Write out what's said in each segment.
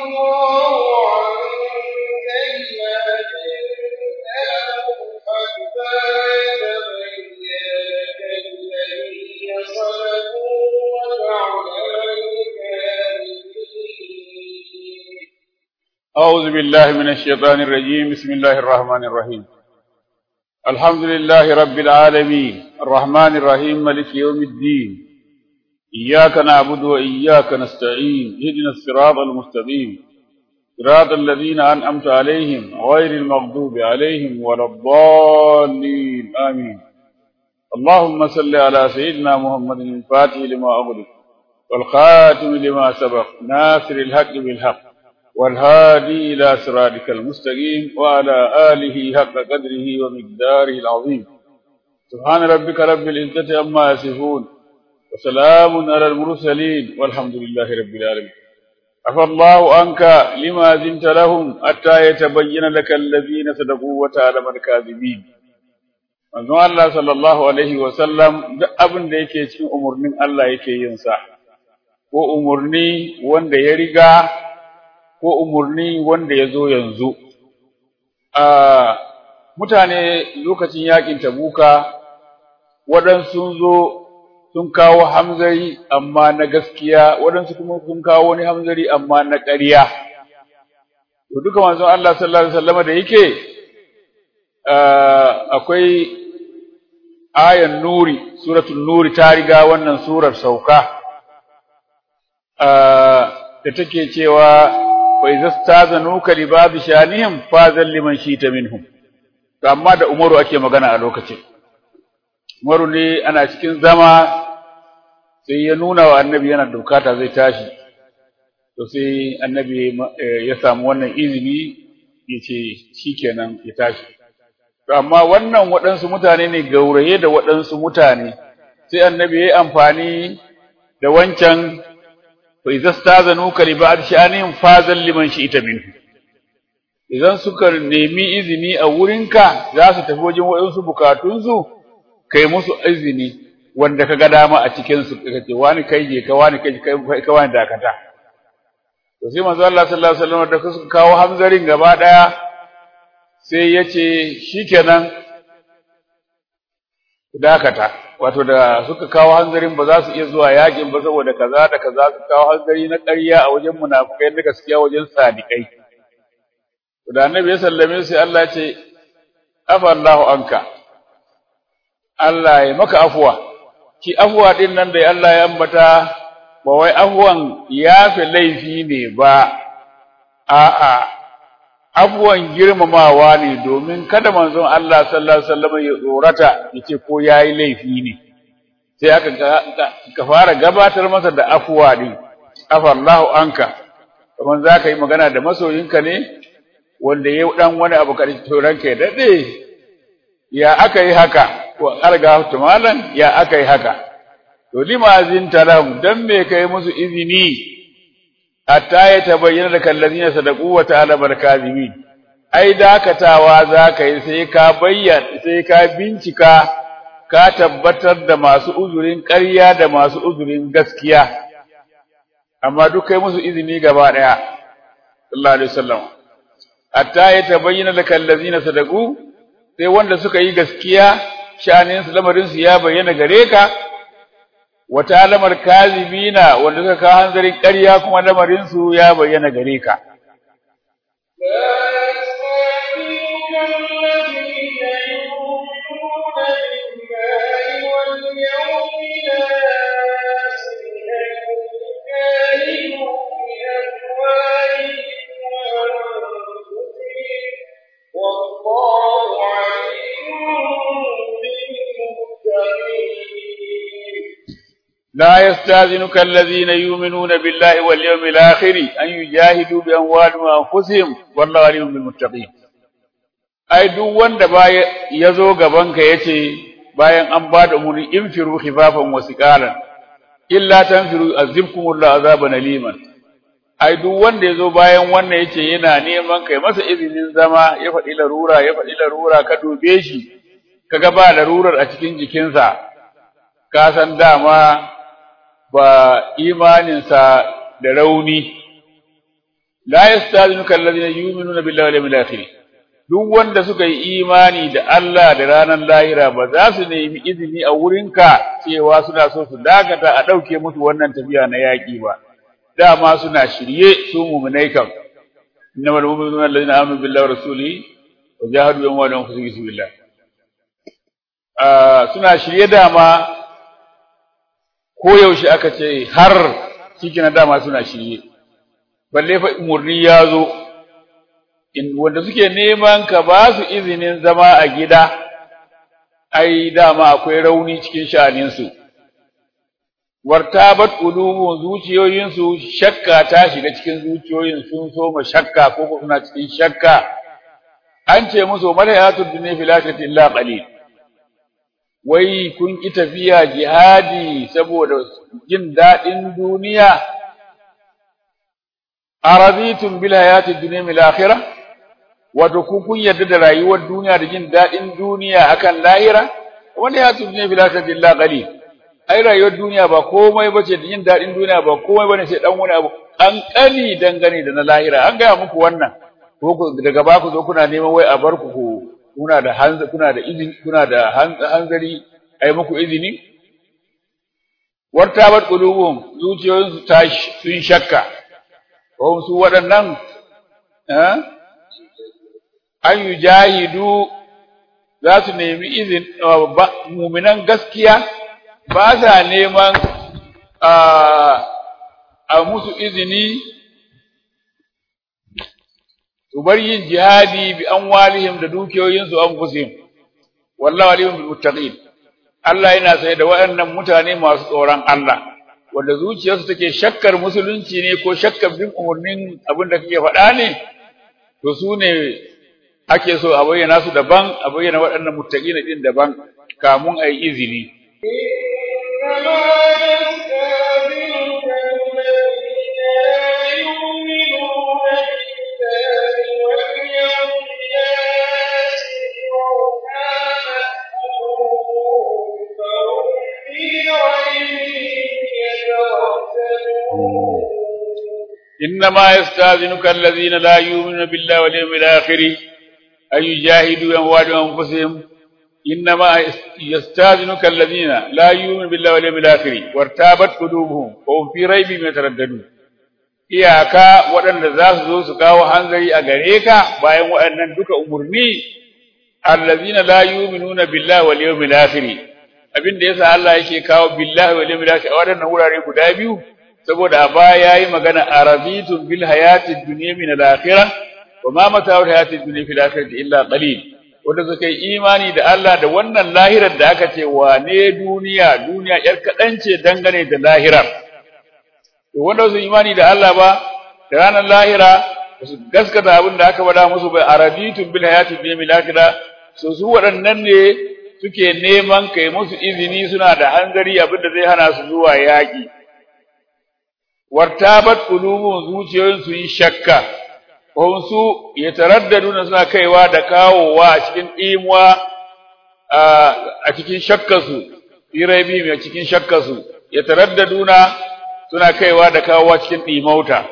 الله عنك لما جئناهم حتى يتبين لك الذين صدقوا وتعلم الكاذبين أعوذ بالله من الشيطان الرجيم بسم الله الرحمن الرحيم الحمد لله رب العالمين الرحمن الرحيم ملك يوم الدين إياك نعبد وإياك نستعين اهدنا الصراط المستقيم صراط الذين أنعمت عليهم غير المغضوب عليهم ولا الضالين آمين اللهم صل على سيدنا محمد الفاتح لما أغلق والخاتم لما سبق ناصر الحق بالحق والهادي إلى صراطك المستقيم وعلى آله حق قدره ومقداره العظيم سبحان ربك رب العزة عما يصفون وسلام على المرسلين والحمد لله رب العالمين عفى الله عنك لما زنت لهم حتى يتبين لك الذين صدقوا وتعلم الكاذبين manzon Allah sallallahu alaihi wa sallam duk abin da yake cikin umurnin Allah yake yin sa ko umurni wanda ya riga ko umurni wanda ya zo yanzu a mutane lokacin yakin tabuka waɗansu sun zo sun kawo hamzari amma na gaskiya waɗansu kuma sun kawo wani hamzari amma na ƙarya to duka manzon Allah sallallahu alaihi wasallam da yake akwai ayan nuri suratul nuri ta riga wannan surar sauka da take cewa wa idza stazanuka li ba'd shanihim fazal liman shita minhum to amma da Umaru ake magana a lokacin Umaru ne ana cikin zama sai ya nuna wa annabi yana bukata zai tashi to sai annabi ya samu wannan izini yace shikenan ya tashi to amma wannan waɗansu mutane ne gauraye da waɗansu mutane sai annabi ya yi amfani da wancan fa idza stazanuka li ba'd sha'anihim fazal liman shi'ta minhu idan suka nemi izini a wurinka za su tafi wajen waɗansu bukatunsu kai musu izini wanda kaga dama a cikin su kace wani kai je ka wani kai kai ka wani dakata to sai manzo Allah sallallahu alaihi wasallam da suka kawo hamzarin gaba daya sai yace shikenan dakata wato da suka kawo hanzarin ba za su iya zuwa yakin ba saboda kaza da kaza su kawo hanzari na ƙarya a wajen munafikai da gaskiya wajen sadikai to da annabi ya sallame sai Allah ya ce afa Allahu anka Allah ya maka afuwa ki afuwa din nan da Allah ya ambata ba wai afuwan yafe laifi ne ba a'a afuwan girmamawa ne domin kada manzon Allah sallallahu alaihi wasallam ya tsorata yace ko yayi laifi ne sai aka ka fara gabatar masa da afuwa din afallahu anka kaman zaka yi magana da masoyinka ne wanda ya dan wani abu kare to ranka ya dade ya aka yi haka ko alga tumalan ya aka yi haka to limazin talam dan me kai musu izini hatta ya tabayyana da kallazina sadaqu wa ta'ala barkazimin ai dakatawa zaka yi sai ka bayyana sai ka bincika ka tabbatar da masu uzurin ƙarya da masu uzurin gaskiya amma duk kai musu izini gaba daya sallallahu alaihi wasallam hatta ya tabayyana da kallazina sadaqu sai wanda suka yi gaskiya sha'anin su lamarin su ya bayyana gare ka wata lamar kazibina wanda suka kawo hanzarin ƙarya kuma lamarin su ya bayyana gare ka والله عليم بالمتقين لا يستاذنك الذين يؤمنون بالله واليوم الآخر أن يجاهدوا بأموالهم وأنفسهم والله عليم بالمتقين ai duk wanda baya yazo gabanka yace bayan an ba da umuri infiru khifafan wa siqalan illa tanfiru azibkumullahu azaban aliman ai duk wanda yazo bayan wannan yace yana neman kai masa izinin zama ya faɗi larura ya faɗi larura ka dube shi kaga ba larurar a cikin jikinsa ka san dama ba imaninsa da rauni la yastazinuka alladhina yu'minuna billahi wal yawmil akhir duk wanda suka yi imani da Allah da ranar lahira ba za su nemi izini a wurinka cewa suna so su dakata a ɗauke musu wannan tafiya na yaƙi ba dama suna shirye su mu'minai kam innamal mu'minuna alladhina amanu billahi wa rasulihi wa jahadu bi amwalihim wa anfusihim fi sabilillah suna shirye dama ko yaushe aka ce har cikin dama suna shirye balle fa umurni ya zo in wanda suke neman ka ba su izinin zama a gida ai dama akwai rauni cikin sha'aninsu wartabat qulubuhum zuciyoyinsu shakka ta shiga cikin zuciyoyin sun so ma shakka ko suna cikin shakka an ce musu malayatud dunya fil akhirati illa qalil wai kun ki tafiya jihadi saboda jin dadin duniya araditum bil hayatid dunya fil akhirah wato ku kun yarda da rayuwar duniya da jin dadin duniya akan lahira wanda ya tunne fil akhirati illa qalil ai rayuwar duniya ba komai bace da jin dadin duniya ba komai bane sai dan wani abu kankani dangane da na lahira an ga muku wannan ko daga ba ku zo kuna neman wai a bar ku kuna da hanza kuna da izini kuna da hanzari ai muku izini wartabat qulubuhum zuciyoyinsu ta sun shakka ko su waɗannan eh an yujahidu za su nemi izin muminan gaskiya ba sa neman a musu izini su bar yin jihadi bi an walihim da dukiyoyinsu an fusihim wallahu alihim bil muttaqin Allah yana sai da waɗannan mutane masu tsoron Allah wanda zuciyarsu take shakkar musulunci ne ko shakkar bin umarnin abin da kake faɗa ne to su ne ake so a bayyana su daban a bayyana waɗannan muttaqina din daban kamun ayi izini إنما يستاذنك الذين لا يؤمنون بالله واليوم الآخر أن يجاهدوا أموالهم وأنفسهم إنما يستاذنك الذين لا يؤمنون بالله واليوم الآخر وارتابت قلوبهم وهم في ريب يترددون iyaka waɗanda za su zo su kawo hanzari a gare ka bayan waɗannan duka umurni allazina la yu'minuna billahi wal yawmil akhir abin da yasa Allah yake kawo billahi wal yawmil akhir a waɗannan wurare guda biyu saboda a baya yayi magana arabitun bil hayatid dunya min al akhirah wa ma mata'ul hayatid dunya fil akhirati illa qalil wanda suka yi imani da Allah da wannan lahirar da aka ce wane duniya duniya yar kadan ce dangane da lahirar to wanda su imani da Allah ba da ranar lahira su gaskata abin da aka bada musu bai arabitun bil hayatid dunya min al akhirah so su waɗannan ne suke neman kai musu izini suna da hanzari abin da zai hana su zuwa yaƙi wartabat qulubun zuciyoyin su yi shakka ko su yataraddaduna suna kaiwa da kawowa a cikin imuwa a cikin shakkarsu irabi mai cikin shakkarsu yataraddaduna suna kaiwa da kawowa cikin dimauta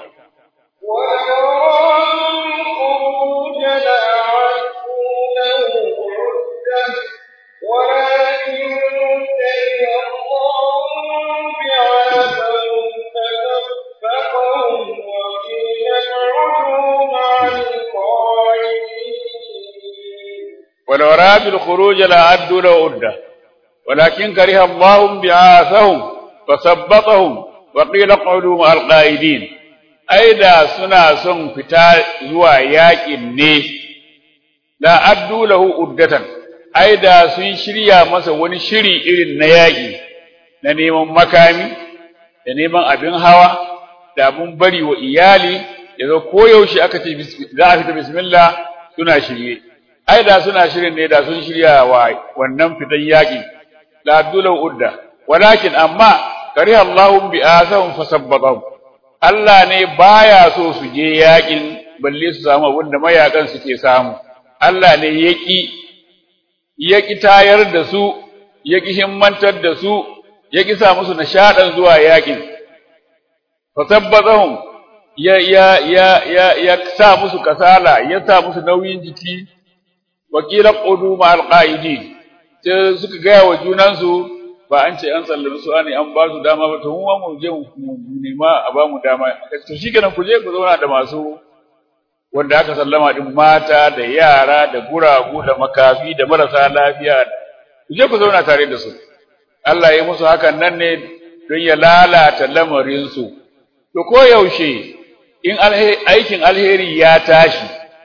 ولو أرادوا الخروج لأعدوا له عدة ولكن كره الله بعاثهم فثبطهم وقيل اقعدوا مع القائدين أيضا سنا سن فتا زوا ياكن ne la addu lahu uddatan aida sun shirya masa wani shiri irin na yaki na neman makami da neman abin hawa da abin bari wa iyali yazo koyaushe aka ce za a fita bismillah suna shirye ai da suna shirin ne da sun shirya wa wannan fitan yaki la abdulahu udda walakin amma kari Allahu bi asahum fasabbatahum Allah ne baya so su je yakin balle su samu abin da mayakan suke samu Allah ne yaki yaki tayar da su yaki himmantar da su yaki sa musu nishadan zuwa yakin fasabbatahum ya ya ya ya ya sa musu kasala ya sa musu nauyin jiki wakila qudu ma alqaidin sai suka gaya wa junansu ba an ce an sallami su ne an ba su dama ba to mu mu je mu nema a ba mu dama to shikenan ku je ku zauna da masu wanda aka sallama din mata da yara da guragu da makafi da marasa lafiya ku je ku zauna tare da su Allah ya musu hakan nan ne don ya lalata lamarin su to ko yaushe in aikin alheri ya tashi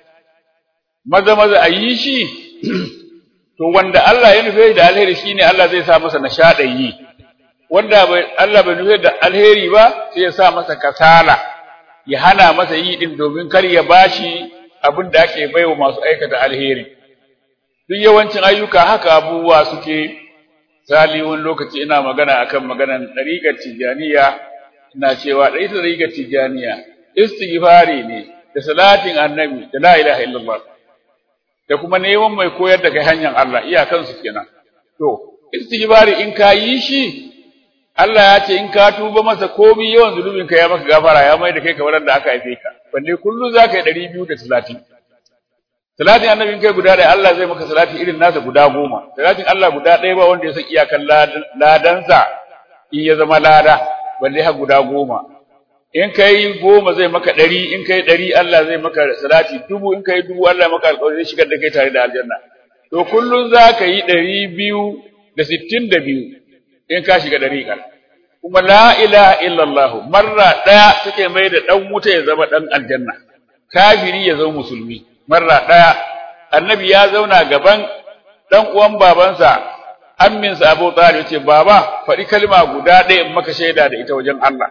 maza maza a yi shi to wanda Allah ya nufe da alheri shine Allah zai sa masa nishaɗin yi wanda Allah bai nufe da alheri ba sai ya sa masa kasala ya hana masa yi din domin kar ya bashi abin da ake baiwa masu aikata alheri duk yawancin ayyuka haka abubuwa suke sali wani lokaci ina magana akan maganan ɗariƙar tijaniya ina cewa ɗari ta ɗariƙar tijaniya istighfari ne da salatin annabi da la ilaha illallah da kuma neman mai koyar da kai hanyar Allah iyakan su kenan to istighfari in ka yi shi Allah ya ce in ka tuba masa komai yawan zulubin ka ya maka gafara ya mai da kai kamar da aka haife ka balle kullu zaka yi 230 salatin annabin kai guda ɗaya Allah zai maka salati irin nasa guda goma salatin Allah guda ɗaya ba wanda ya san iyakan ladansa in ya zama lada balle har guda goma in kai goma zai maka ɗari in kai ɗari Allah zai maka salati dubu in kai dubu Allah maka alƙawari zai shigar da kai tare da aljanna to kullun za ka yi ɗari biyu da sittin da biyu in ka shiga ɗari ƙar kuma la ilaha illallah marra ɗaya take mai da ɗan wuta ya zama ɗan aljanna kafiri ya zama musulmi marra ɗaya annabi ya zauna gaban ɗan uwan babansa amminsa Abu Talib ce baba faɗi kalma guda ɗaya in maka shaida da ita wajen Allah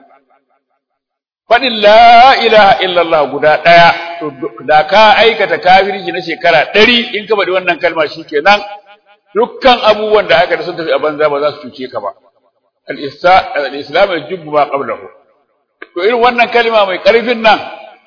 faɗin la ilaha illallah guda ɗaya to da ka aikata kafirci na shekara ɗari in ka faɗi wannan kalma shikenan dukkan abubuwan da aka da sun tafi a banza ba za su cuce ka ba al-islam yajubbu ma qablahu to irin wannan kalma mai ƙarfin nan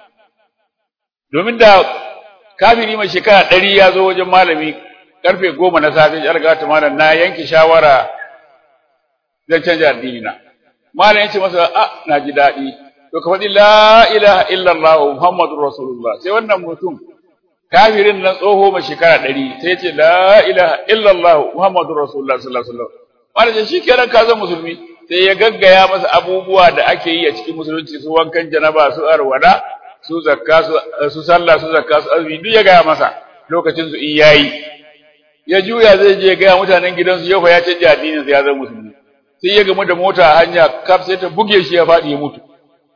domin da kafiri mai shekara ɗari ya zo wajen malami karfe goma na safe ya riga ta malam na yanke shawara zan canja addini na malam ya ce masa a na ji daɗi to ka faɗi la ilaha illallah muhammadur rasulullah sai wannan mutum kafirin nan tsoho mai shekara ɗari sai ya ce la ilaha illallah muhammadur rasulullah sallallahu alaihi wasallam malam ya shi kenan ka zama musulmi sai ya gaggaya masa abubuwa da ake yi a cikin musulunci su wankan janaba su arwada su zakka su sallah su zakka su azumi duk ya gaya masa lokacin su in yayi ya juya zai je ga mutanen gidansu yau fa ya canja addinin sa ya zama musulmi sai ya gamu da mota a hanya kaf sai ta buge shi ya fadi ya mutu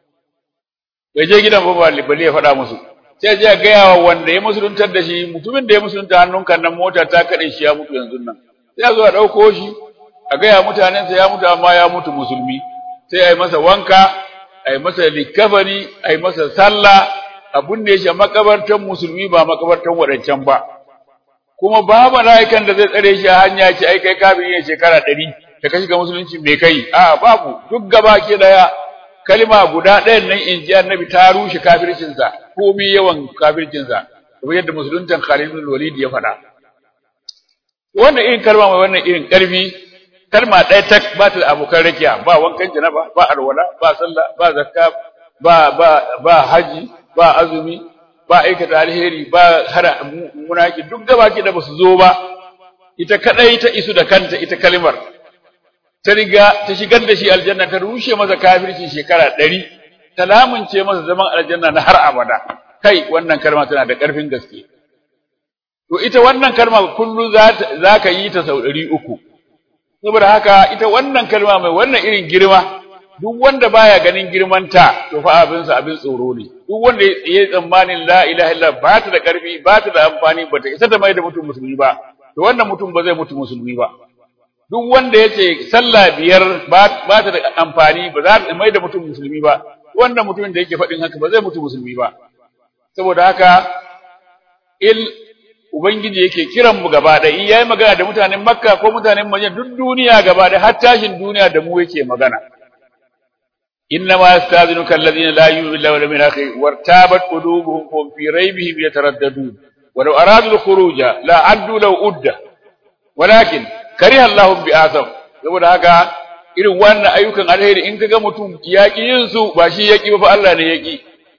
bai je gidan ba balle ya faɗa musu sai ya ga wa wanda ya musuluntar da shi mutumin da ya musulunta hannun kan nan mota ta kade shi ya mutu yanzu nan sai ya zo a dauko shi a ga ya mutanen sa ya mutu amma ya mutu musulmi sai ai masa wanka ai masa likafani ai masa sallah abun ne shi makabartan musulmi ba makabartan wadancan ba kuma ba mala'ikan da zai tsare shi a hanya ce ai kai kafiri ne shekara 100 da ka shiga musulunci me kai a babu duk gaba ke daya kalma guda ɗayan nan in ji annabi ta rushe kafircin sa komai yawan kafircin sa kamar yadda musuluntan Khalid bin Walid ya faɗa wannan irin kalma mai wannan irin ƙarfi kalma ɗaya tak ba ta da abokan rakiya ba wankan janaba ba alwala ba sallah ba zakka ba ba ba haji ba azumi ba aikata alheri ba hara munaki duk gabaki da basu zo ba ita kadai ta isu da kanta ita kalmar ta riga ta shigar da shi aljanna ta rushe masa kafirci shekara 100 ta lamunce masa zaman aljanna na har abada kai wannan kalma tana da karfin gaske to ita wannan kalma kullu za ka yi ta sau 300 saboda haka ita wannan kalma mai wannan irin girma duk wanda baya ganin girmanta to fa abin sa abin tsoro ne duk wanda ya tsammanin la ilaha illa ba ta da karfi ba ta da amfani ba ta isa ta mai da mutum musulmi ba to wannan mutum ba zai mutu musulmi ba duk wanda ya ce sallah biyar ba ta da amfani ba za ta mai da mutum musulmi ba wannan mutumin da yake faɗin haka ba zai mutu musulmi ba saboda haka il ubangiji yake kiran mu gaba da in yayi magana da mutanen makka ko mutanen madina duk duniya gaba da har tashin duniya da mu yake magana إنما يستاذنك الذين لا يؤمنون بالله واليوم الآخر وارتابت قلوبهم فهم في ريبهم يترددون ولو أرادوا الخروج لا عدوا لو أدة ولكن كره الله بآثم saboda haka irin wannan ayyukan alheri in kaga mutum ya ki yin su ba shi ya ki ba fa Allah ne ya ki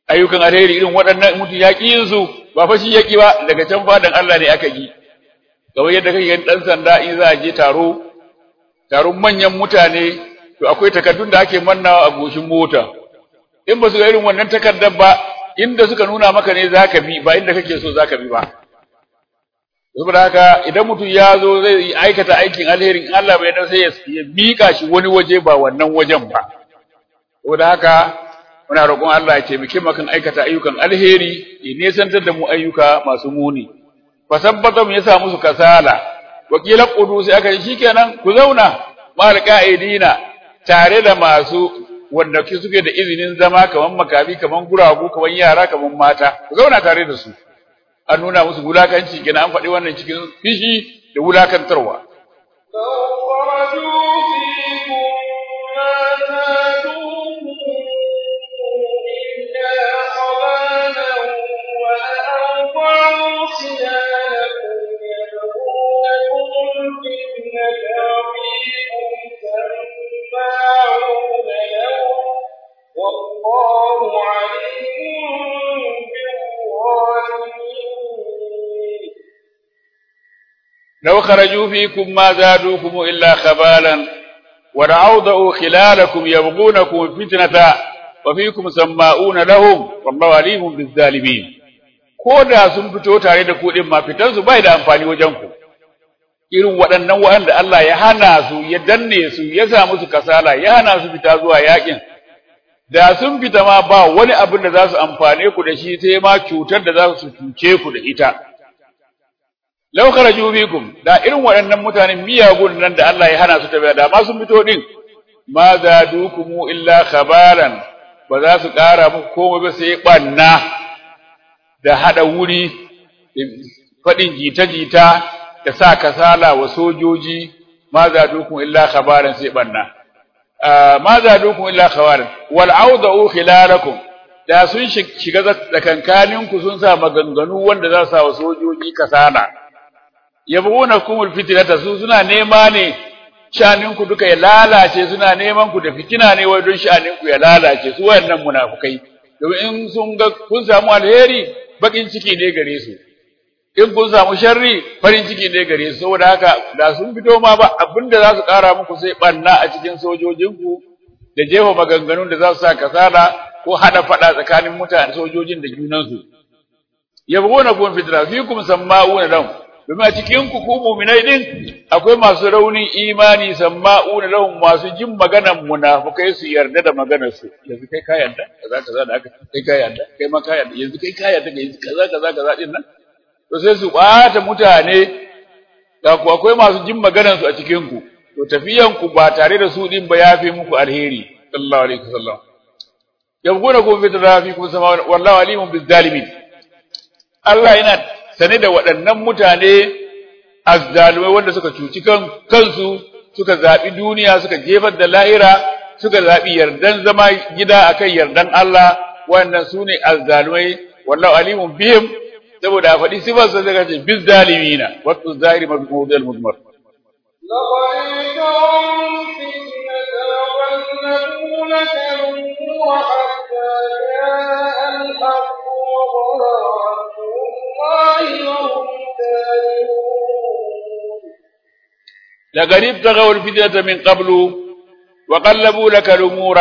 ayyukan alheri irin waɗannan mutum ya ƙi yin su ba fa shi ya ƙi ba daga can fadan Allah ne aka ƙi kamar yadda kake ganin ɗan sanda in za a je taro taron manyan mutane to akwai takardun da ake mannawa a goshin mota in ba su ga irin wannan takardar ba inda suka nuna maka ne zaka bi ba inda kake so zaka bi ba saboda haka idan mutum ya zo zai aikata aikin alheri in Allah bai dan sai ya mika shi wani waje ba wannan wajen ba saboda haka muna roƙon Allah ya taimake mu kan aikata ayyukan alheri ya nesantar da mu ayyuka masu muni fasabbata mu yasa musu kasala wakila qudu sai aka shi shikenan ku zauna mal qa'idina tare da masu wanda ke suke da izinin zama kaman makabi kaman guragu kaman yara kaman mata ku zauna tare da su an nuna musu wulakanci kenan an faɗi wannan cikin fishi da wulakantarwa والله عليم بالظالمين لو خرجوا فيكم ما زادوكم إلا خبالا ولعوضوا خلالكم يبغونكم الفتنة وفيكم سماؤون لهم والله عليم بالظالمين ko da sun fito tare da ku din ma fitan su bai da amfani wajen ku irin waɗannan waɗanda Allah ya hana su ya danne su ya sa musu kasala ya hana su fita zuwa yakin da sun fita ma ba wani abin da za su amfane ku da shi sai ma cutar da za su cuce ku da ita law kharaju bikum da irin waɗannan mutanen miyagun nan da Allah ya hana su tafiya da ma sun fito din ma zadukum illa khabaran ba za su ƙara muku komai ba sai banna da hada wuri faɗin jita-jita da sa kasala wa sojoji ma zadukum illa khabaran sai banna ma zadukum illa khabaran wal auda'u khilalakum da sun shiga tsakankaninku sun sa maganganu wanda za su sa wa sojoji kasala yabghunakum alfitnata su suna nema ne shaninku duka ya lalace suna neman ku da fitina ne wai don shaninku ya lalace su wayannan munafukai domin in sun ga kun samu alheri bakin ciki ne gare su in kun samu sharri farin ciki ne gare su saboda haka da sun fito ma ba abinda za su kara muku sai banna a cikin sojojinku da jefa maganganun da za su sa kasala ko hada fada tsakanin mutane sojojin da junansu yabghunakum fitna fikum samma'una lahum domin a cikin ku ku mu'minai din akwai masu raunin imani samma'una lahum masu jin maganar munafikai su yarda da maganar su yanzu kai ka yarda kaza kaza da aka kai ka yarda kai ma ka yarda yanzu kai ka yarda yanzu kaza kaza kaza din nan to sai su bata mutane ga ku akwai masu jin maganar su a cikin ku to tafiyan ku ba tare da su din ba yafi muku alheri sallallahu alaihi wasallam yabguna ku fi tarafikum sama wallahu alimun bizzalimin Allah yana sane da waɗannan mutane azzalumai wanda suka cuci kan kansu suka zaɓi duniya suka jefar da lahira suka zaɓi yardan zama gida akan yardan Allah wannan su ne azzalumai wallahu alimun bihim saboda a faɗi sifar sa daga ce biz zalimina wato zahiri mafi mawdal mudmar لقد ابتغوا الفتنة من قبل وظهر أمر الله وهم كارهون لقد ابتغوا الفتنة من قبل وقلبوا لك الأمور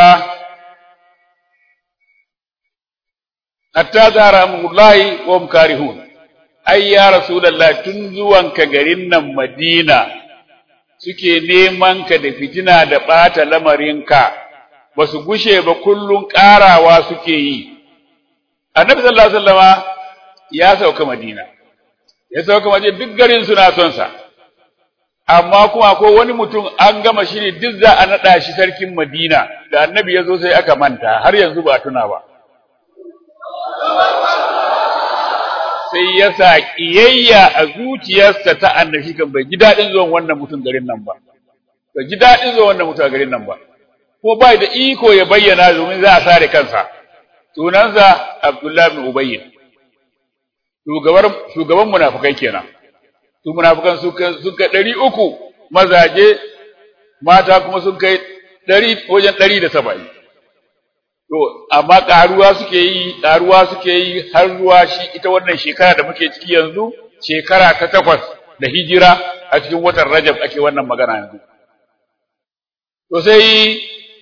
حتى ظهر أمر الله وهم كارهون أي يا رسول الله تنزوان كغرين مدينة suke neman ka da fitina da ɓata lamarinka ba su gushe ba kullum ƙarawa suke yi annabi sallallahu alaihi wasallama ya sauka madina ya sauka madina duk garin suna son sa amma kuma ko wani mutum an gama shiri duk za a naɗa shi sarkin Madina da annabi ya zo sai aka manta har yanzu ba tuna ba. Sai ya sa ƙiyayya a zuciyarsa ta annabi kan bai ji daɗin zuwan wannan mutum garin nan ba. Bai ji daɗin zuwan wannan mutum a garin nan ba. Ko bai da iko ya bayyana domin za a sare kansa. Sunansa Abdullahi bin Ubayyin. Shugaban munafukai kenan. su munafikan suka suka ɗari uku mazaje mata kuma sun kai ɗari wajen ɗari da saba'in to amma karuwa suke yi karuwa suke yi har zuwa shi ita wannan shekara da muke ciki yanzu shekara ta takwas da hijira a cikin watan Rajab ake wannan magana yanzu to sai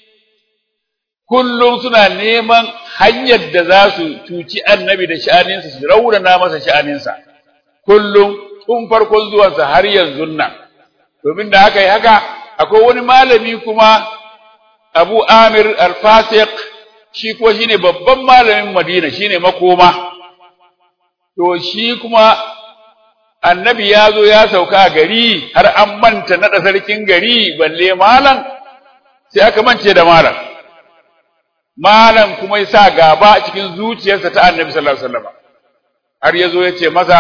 kullum suna neman hanyar da za su cuci annabi da sha'aninsa su raunana masa sha'aninsa kullum tun farkon zuwansa har yanzu nan domin da haka yi haka akwai wani malami kuma Abu Amir Al-Fasiq shi ko shine babban malamin Madina shine makoma to shi kuma annabi ya zo ya sauka a gari har an manta naɗa sarkin gari balle malam sai aka mance da malam malam kuma ya sa gaba a cikin zuciyarsa ta annabi sallallahu alaihi wasallam har ya zo ya ce masa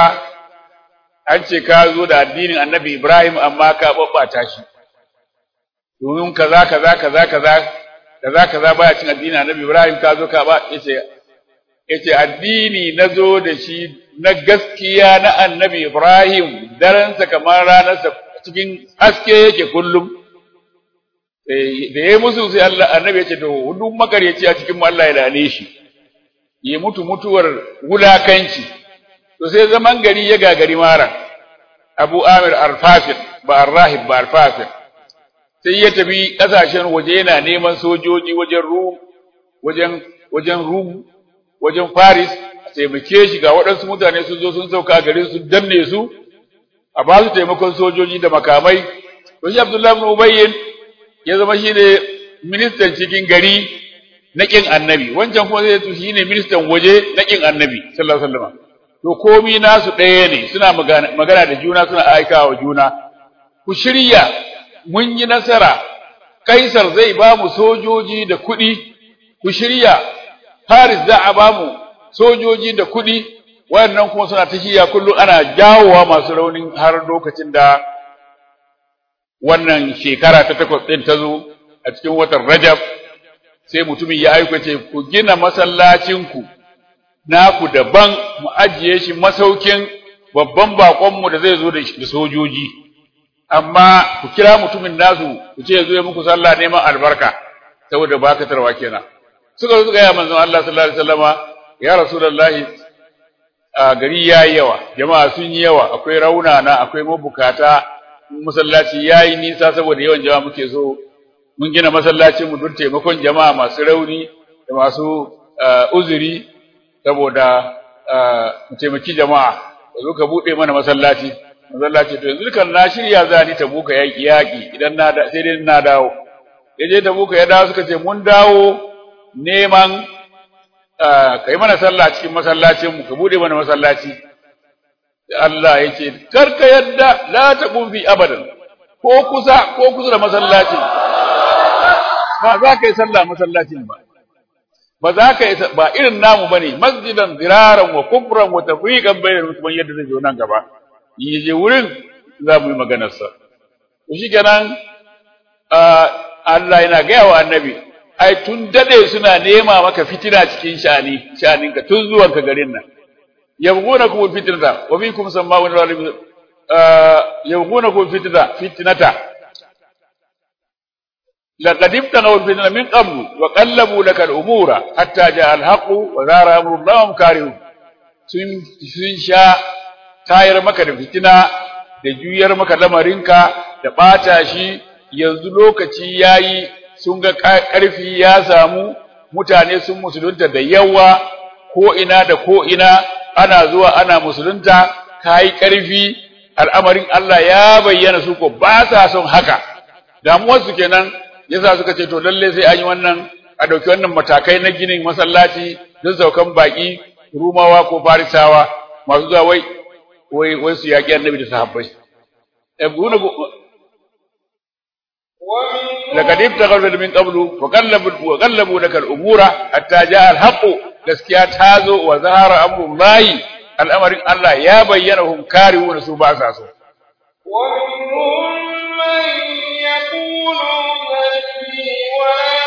an ce ka zo da addinin annabi Ibrahim amma ka babbata shi domin kaza kaza kaza kaza kaza kaza baya cin addinin annabi Ibrahim ka zo ka ba yace yace addini nazo da shi na gaskiya na annabi Ibrahim daransa kamar ranarsa cikin haske yake kullum da ya musu sai Allah annabi ya ce to duk makaryaci a cikin mu Allah ya lane shi ya mutu mutuwar wulakanci to sai zaman gari ya gagari mara Abu Amir Al-Fasil ba Ar-Rahib ba Al-Fasil sai ya tafi kasashen waje yana neman sojoji wajen Rum wajen wajen Rum wajen Paris taimake shi ga waɗansu mutane sun zo sun sauka garin su danne su a ba su taimakon sojoji da makamai to shi Abdullahi ibn Ubayy ya zama shine ministan cikin gari na kin annabi wancan kuma zai shi ne ministan waje na kin annabi sallallahu alaihi wasallam to komi nasu ɗaya ne suna magana da juna suna aika wa juna ku shirya mun yi nasara kaisar zai ba mu sojoji da kuɗi ku shirya Paris za a ba mu sojoji da kuɗi wayannan kuma suna ta shiya kullum ana jawowa masu raunin har lokacin da wannan shekara ta takwas ɗin ta zo a cikin watan Rajab sai mutumin ya aika ce ku gina masallacinku naku daban mu ajiye shi masaukin babban baƙonmu da zai zo da sojoji amma ku kira mutumin nasu ku ce zo ya muku sallah neman albarka saboda bakatarwa kenan suka zo suka yi manzon Allah sallallahu alaihi wasallama ya rasulullahi a gari yayi yawa jama'a sun yi yawa akwai raunana akwai mabukata masallaci yayi nisa saboda yawan jama'a muke so mun gina masallacin mu don taimakon jama'a masu rauni da masu uzuri saboda mu taimaki jama'a zo ka bude mana masallaci masallaci to yanzu kan na shirya za ni ta buka yaki yaki idan na sai dai na dawo yaje ta buka ya dawo suka ce mun dawo neman kai mana sallah cikin masallacin mu ka bude mana masallaci Allah yake karka yadda la taqum fi abadan ko kusa ko kusa da masallacin ba za ka yi sallah masallacin ba ba za ka yi ba irin namu bane masjidan ziraran wa kubran wa tafriqan bainal musulmin yadda zai zo nan gaba yi je wurin za mu yi maganar sa to shikenan Allah yana gaya wa annabi ai tun dade suna nema maka fitina cikin shani shaninka tun zuwan ka garin nan yabghunakum fitnata wa minkum sama'un zalim yabghunakum fitnata fitnata laqad ibtaghaw fitnata min qabl wa qallabu laka al-umura hatta ja'a al-haqq wa zara amru Allahum karihun sun sun sha tayar maka da fitina da juyar maka lamarinka da bata shi yanzu lokaci yayi sun ga ƙarfi ya samu mutane sun musulunta da yawa ko ina da ko ina ana zuwa ana musulunta kai ƙarfi al'amarin Allah ya bayyana su ko ba sa son haka damuwar su kenan yasa suka ce to lalle sai an yi wannan a dauki wannan matakai na ginin masallaci don saukan baki rumawa ko farisawa masu zuwa wai wai wai su yaƙi annabi da sahabbai لقد ابتغوا من قبل وقلبوا وقلبوا لك الامور حتى جاء الحق gaskiya ta zo wa zahara amrun lahi al'amarin Allah ya bayyana hum karihuna su ba sa so ومنهم من يقول ذلي ولا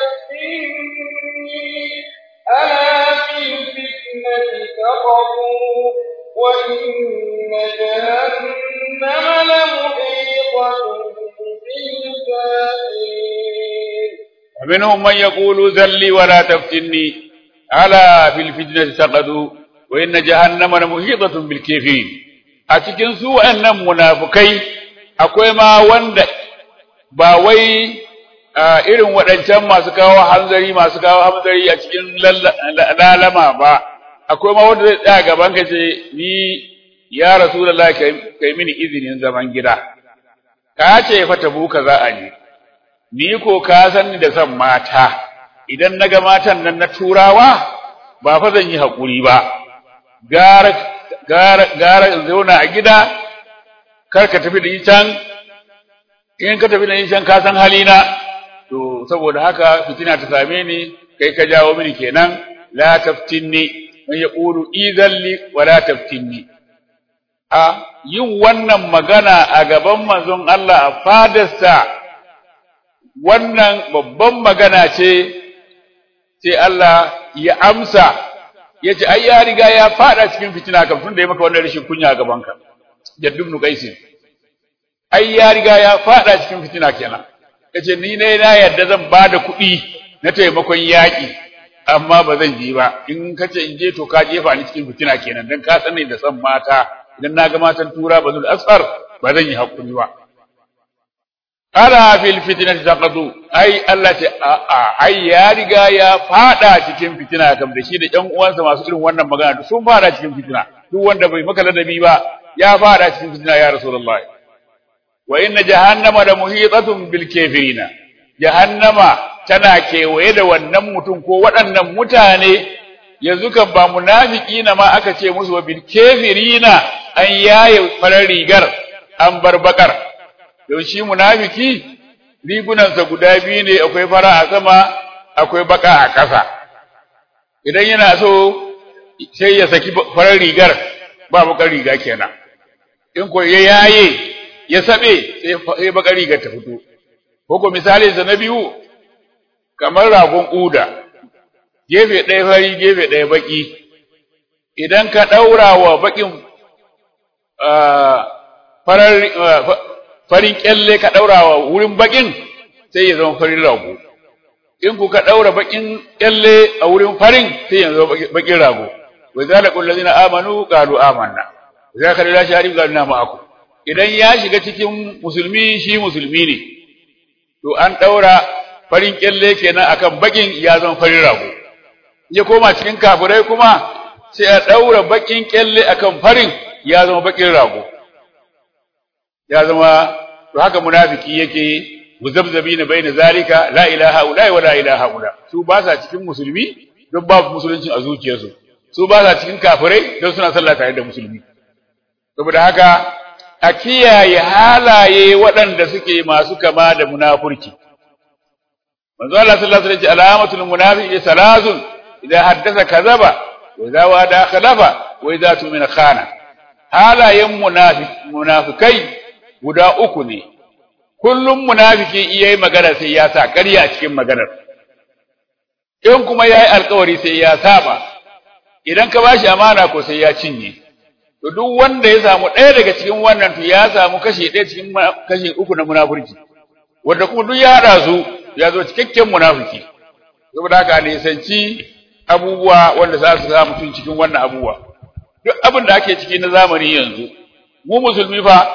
تفتني ألا في الفتنة سقطوا وإن جهنم لمحيطة بالكافرين minhum man yaqulu zalli wa la taftinni ala fil fitnati saqadu wa inna jahannama muhitatun bil kafirin a cikin su wa'annan munafukai akwai ma wanda ba wai irin waɗancan masu kawo hanzari masu kawo hanzari a cikin lalama ba akwai ma wanda zai tsaya gaban ka ce ni ya rasulullahi kai mini izinin zaman gida ka ce fa tabuka za a je ni ko ka san ni da san mata idan naga matan nan na turawa ba fa zan yi hakuri ba gara gara gara in zauna a gida kar ka tafi da ni can in ka tafi da ni can ka san halina to saboda haka fitina ta same ni kai ka jawo mini kenan la taftinni man yaqulu idhalli wa la taftinni a yin wannan magana a gaban manzon Allah a fadarsa wannan babban magana ce sai Allah ya amsa ya ce ai ya riga ya fada cikin fitina kam tunda ya maka wannan rashin kunya a gabanka jaddu ibn qais ai ya riga ya fada cikin fitina kenan yace ni ne na yadda zan bada kuɗi na taimakon yaƙi amma ba zan je ba in kace in je to ka jefa ni cikin fitina kenan dan ka sani da san mata idan na ga matan tura bazul asfar ba zan yi hakuri ba ala fil fitnati taqadu ai Allah ce a a ai ya riga ya fada cikin fitina kam da shi da ƴan uwansa masu irin wannan magana sun fada cikin fitina duk wanda bai maka ladabi ba ya fada cikin fitina ya rasulullahi wa inna jahannama la muhitatun bil kafirina jahannama tana kewaye da wannan mutum ko waɗannan mutane yanzu kan ba munafiki na ma aka ce musu wa bil kafirina an yaye farar rigar an bar bakar don shi munafiki rigunansa guda biyu ne akwai fara a sama akwai baka a ƙasa idan yana so sai ya saki farar rigar ba bakar riga kenan in ko ya yaye ya sabe sai bakar rigar ta fito ko misali sa na biyu kamar ragon uda gefe ɗaya fari gefe ɗaya baki idan ka ɗaura wa bakin farar farin kyalle ka daura wa wurin bakin sai ya zama farin rago in ku ka daura bakin kyalle a wurin farin sai ya zama bakin rago wa zalika allazina amanu qalu amanna za ka da shari ga na ma'aku idan ya shiga cikin musulmi shi musulmi ne to an daura farin kyalle kenan akan bakin ya zama farin rago ya koma cikin kafirai kuma sai a daura bakin kyalle akan farin ya zama bakin rago ya zama to haka munafiki yake muzabzabina baina zalika la ilaha illa wa la ilaha illa su ba sa cikin musulmi don babu musulunci a zuciyarsu su ba sa cikin kafirai don suna sallah tare da musulmi saboda haka a kiyaye halaye waɗanda suke masu kama da munafurci manzo Allah sallallahu alaihi wasallam alamatul munafiqi salazun idan haddasa kazaba wa idza wada khalafa wa idza tumina khana halayen munafikai guda uku ne kullum munafiki iya yi magana sai ya sa ƙarya a cikin maganar in kuma ya yi alkawari sai ya saba idan ka bashi amana ko sai ya cinye to duk wanda ya samu ɗaya daga cikin wannan to ya samu kashi ɗaya cikin kashi uku na munafurci wanda kuma duk ya haɗa su ya zo cikakken munafiki saboda haka ne sanci abubuwa wanda za su sa mutum cikin wannan abubuwa duk abin da ake ciki na zamani yanzu mu musulmi fa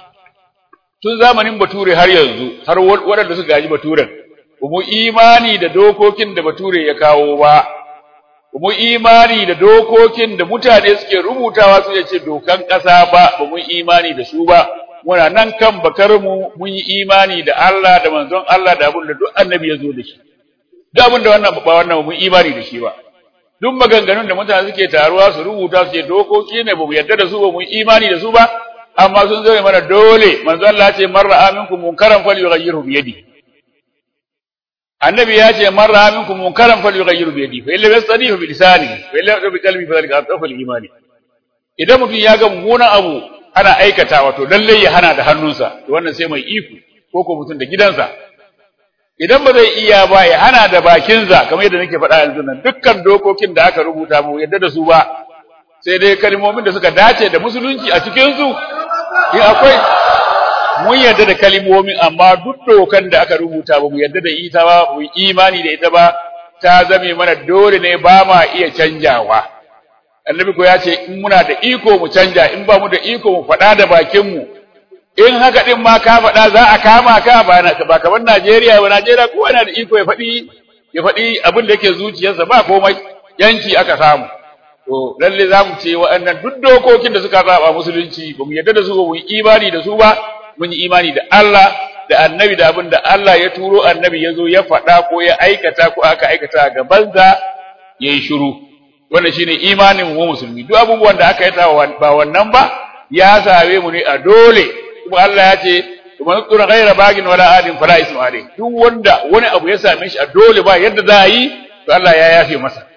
tun zamanin bature har yanzu har waɗanda suka gaji baturen ba mu imani da dokokin da bature ya kawo ba ba mu imani da dokokin da mutane suke rubutawa su ce dokan ƙasa ba ba mu imani da su ba muna nan kan bakar mu mun yi imani da Allah da manzon Allah da abin da duk annabi ya zo da shi duk abin da wannan ba wannan mun imani da shi ba duk maganganun da mutane suke taruwa su rubuta su ce dokoki ne ba mu yarda da su ba mu imani da su ba amma sun zo mana dole manzo Allah ce man ra'a minkum munkaran falyughayyirhu bi yadi annabi ya ce man ra'a minkum munkaran falyughayyirhu bi yadi fa illa yastadihu bi lisani fa illa bi qalbi fa dhalika atafal imani idan mutum ya ga mummunan abu ana aikata wato lalle ya hana da hannunsa to wannan sai mai iko ko ko mutum da gidansa idan ba zai iya ba ya hana da bakinsa kamar yadda nake faɗa yanzu nan dukkan dokokin da aka rubuta mu yadda da su ba sai dai kalmomin da suka dace da musulunci a cikin su in akwai mun yarda da kalimomin amma duk dokan da aka rubuta ba mu yarda da ita ba mu imani da ita ba ta zame mana dole ne ba ma iya canjawa annabi ko ya ce in muna da iko mu canja in ba mu da iko mu faɗa da bakin mu in haka din ma ka faɗa za a kama ka ba na ba kamar Najeriya ba Najeriya kowa yana da iko ya faɗi ya faɗi abin da yake zuciyarsa ba komai yanki aka samu to lalle za mu ce waɗannan duk dokokin da suka saba musulunci ba mu yarda da su ba mu yi imani da su ba mun yi imani da Allah da annabi da abin da Allah ya turo annabi ya zo ya faɗa ko ya aikata ko aka aikata a gabansa ya yi shiru wannan shine imanin mu musulmi duk abubuwan da aka yi ba wannan ba ya same mu ne a dole kuma Allah ya ce kuma tsura ghaira bagin wala adin fala ismu alai duk wanda wani abu ya same shi a dole ba yadda za a yi to Allah ya yafe masa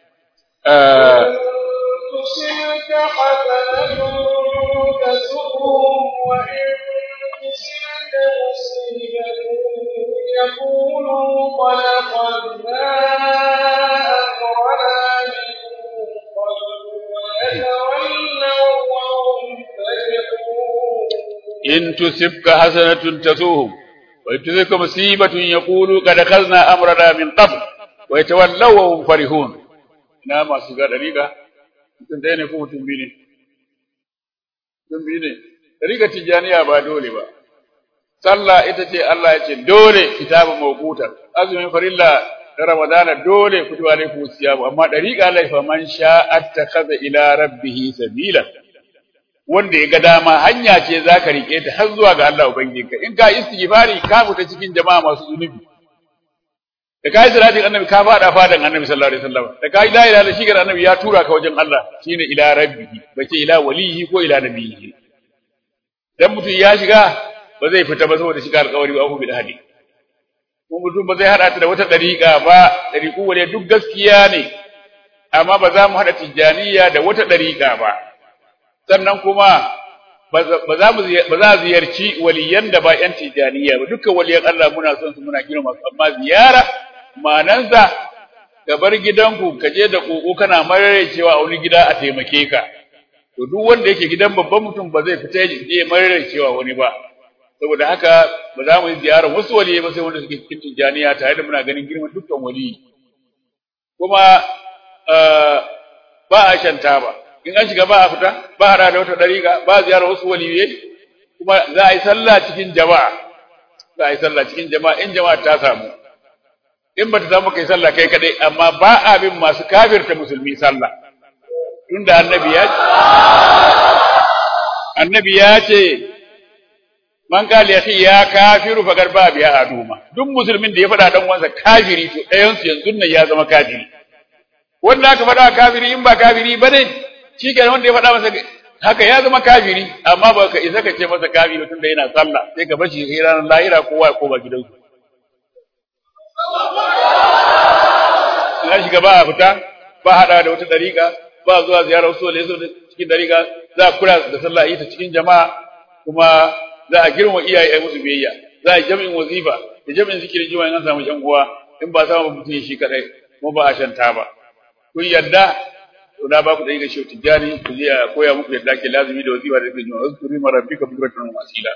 تصبك حسنة تسؤهم وإن تصبك مصيبة يقولوا قد أخذنا أمرنا من قبل ويتولوا وهم فرحون إن تصبك حسنة تسوهم وإن تصبك مصيبة يقولوا قد أخذنا أمرنا من قبل ويتولوا وهم فرحون ina masu ga dariƙa mutum ɗaya ne ko mutum biyu ne mutum biyu ne dariƙa tijjaniya ba dole ba sallah ita ce Allah ya ce dole kitabun mawqutan azumin farilla da ramadana dole kutu alaikum siyam amma dariƙa Allah fa man sha'a attakhadha ila rabbih sabila wanda ya ga dama hanya ce zaka rike ta har zuwa ga Allah ubangijinka in ka istighfari ka fita cikin jama'a masu zunubi da kai salatin annabi ka fada fadan annabi sallallahu alaihi wasallam da kai la ilaha illallah shi annabi ya tura ka wajen Allah shine ila rabbihi bace ila walihi ko ila nabihi dan mutum ya shiga ba zai fita ba saboda shiga alƙawari ba bil hadi ko mutum ba zai hada ta da wata dariƙa ba dariƙu wale duk gaskiya ne amma ba za mu hada tijaniya da wata dariƙa ba sannan kuma ba za mu ba za ziyarci waliyan da ba yan tijaniya ba dukkan waliyan Allah muna son su muna girma su amma ziyara manansa ka bar gidanku ka je da koko kana marare cewa a wani gida a taimake ka to duk wanda yake gidan babban mutum ba zai fita ya je marare cewa wani ba saboda haka ba za mu yi ziyara wasu waliyi ba sai wanda suke cikin tijaniya tare da muna ganin girman dukkan waliyi kuma ba a shanta ba in an shiga ba a fita ba a da wata dariƙa ba a ziyara wasu waliyai kuma za a yi sallah cikin jama'a za a yi sallah cikin jama'a in jama'a ta samu in ba ta samu kai sallah kai kadai amma ba a bin masu kafirta musulmi sallah tunda annabi ya annabi ya ce man kali yafi ya kafiru fa garba biya aduma duk musulmin da ya faɗa dan wansa kafiri to ɗayan su yanzu nan ya zama kafiri wanda aka faɗa kafiri in ba kafiri bane shikenan wanda ya faɗa masa haka ya zama kafiri amma ba ka isa ka ce masa kafiri tunda yana sallah sai ka bar shi ranar lahira kowa ya koma gidansu na shiga ba a fita ba haɗa da wata ɗariƙa ba zuwa ziyarar wasu wale su cikin ɗariƙa za a kula da sallah ita cikin jama'a kuma za a girma iyaye a musu biyayya za a yi jami'in wazifa da jami'in zikirin jima'a in an samu ƴan uwa in ba samu mutum shi kaɗai kuma ba a shanta ba kun yarda to na ba ku ɗariƙa shi tijjani ku je a koya muku yadda ake lazimi da wazifa da zikirin jima'a wasu kuri mara bika bukuratan wasila.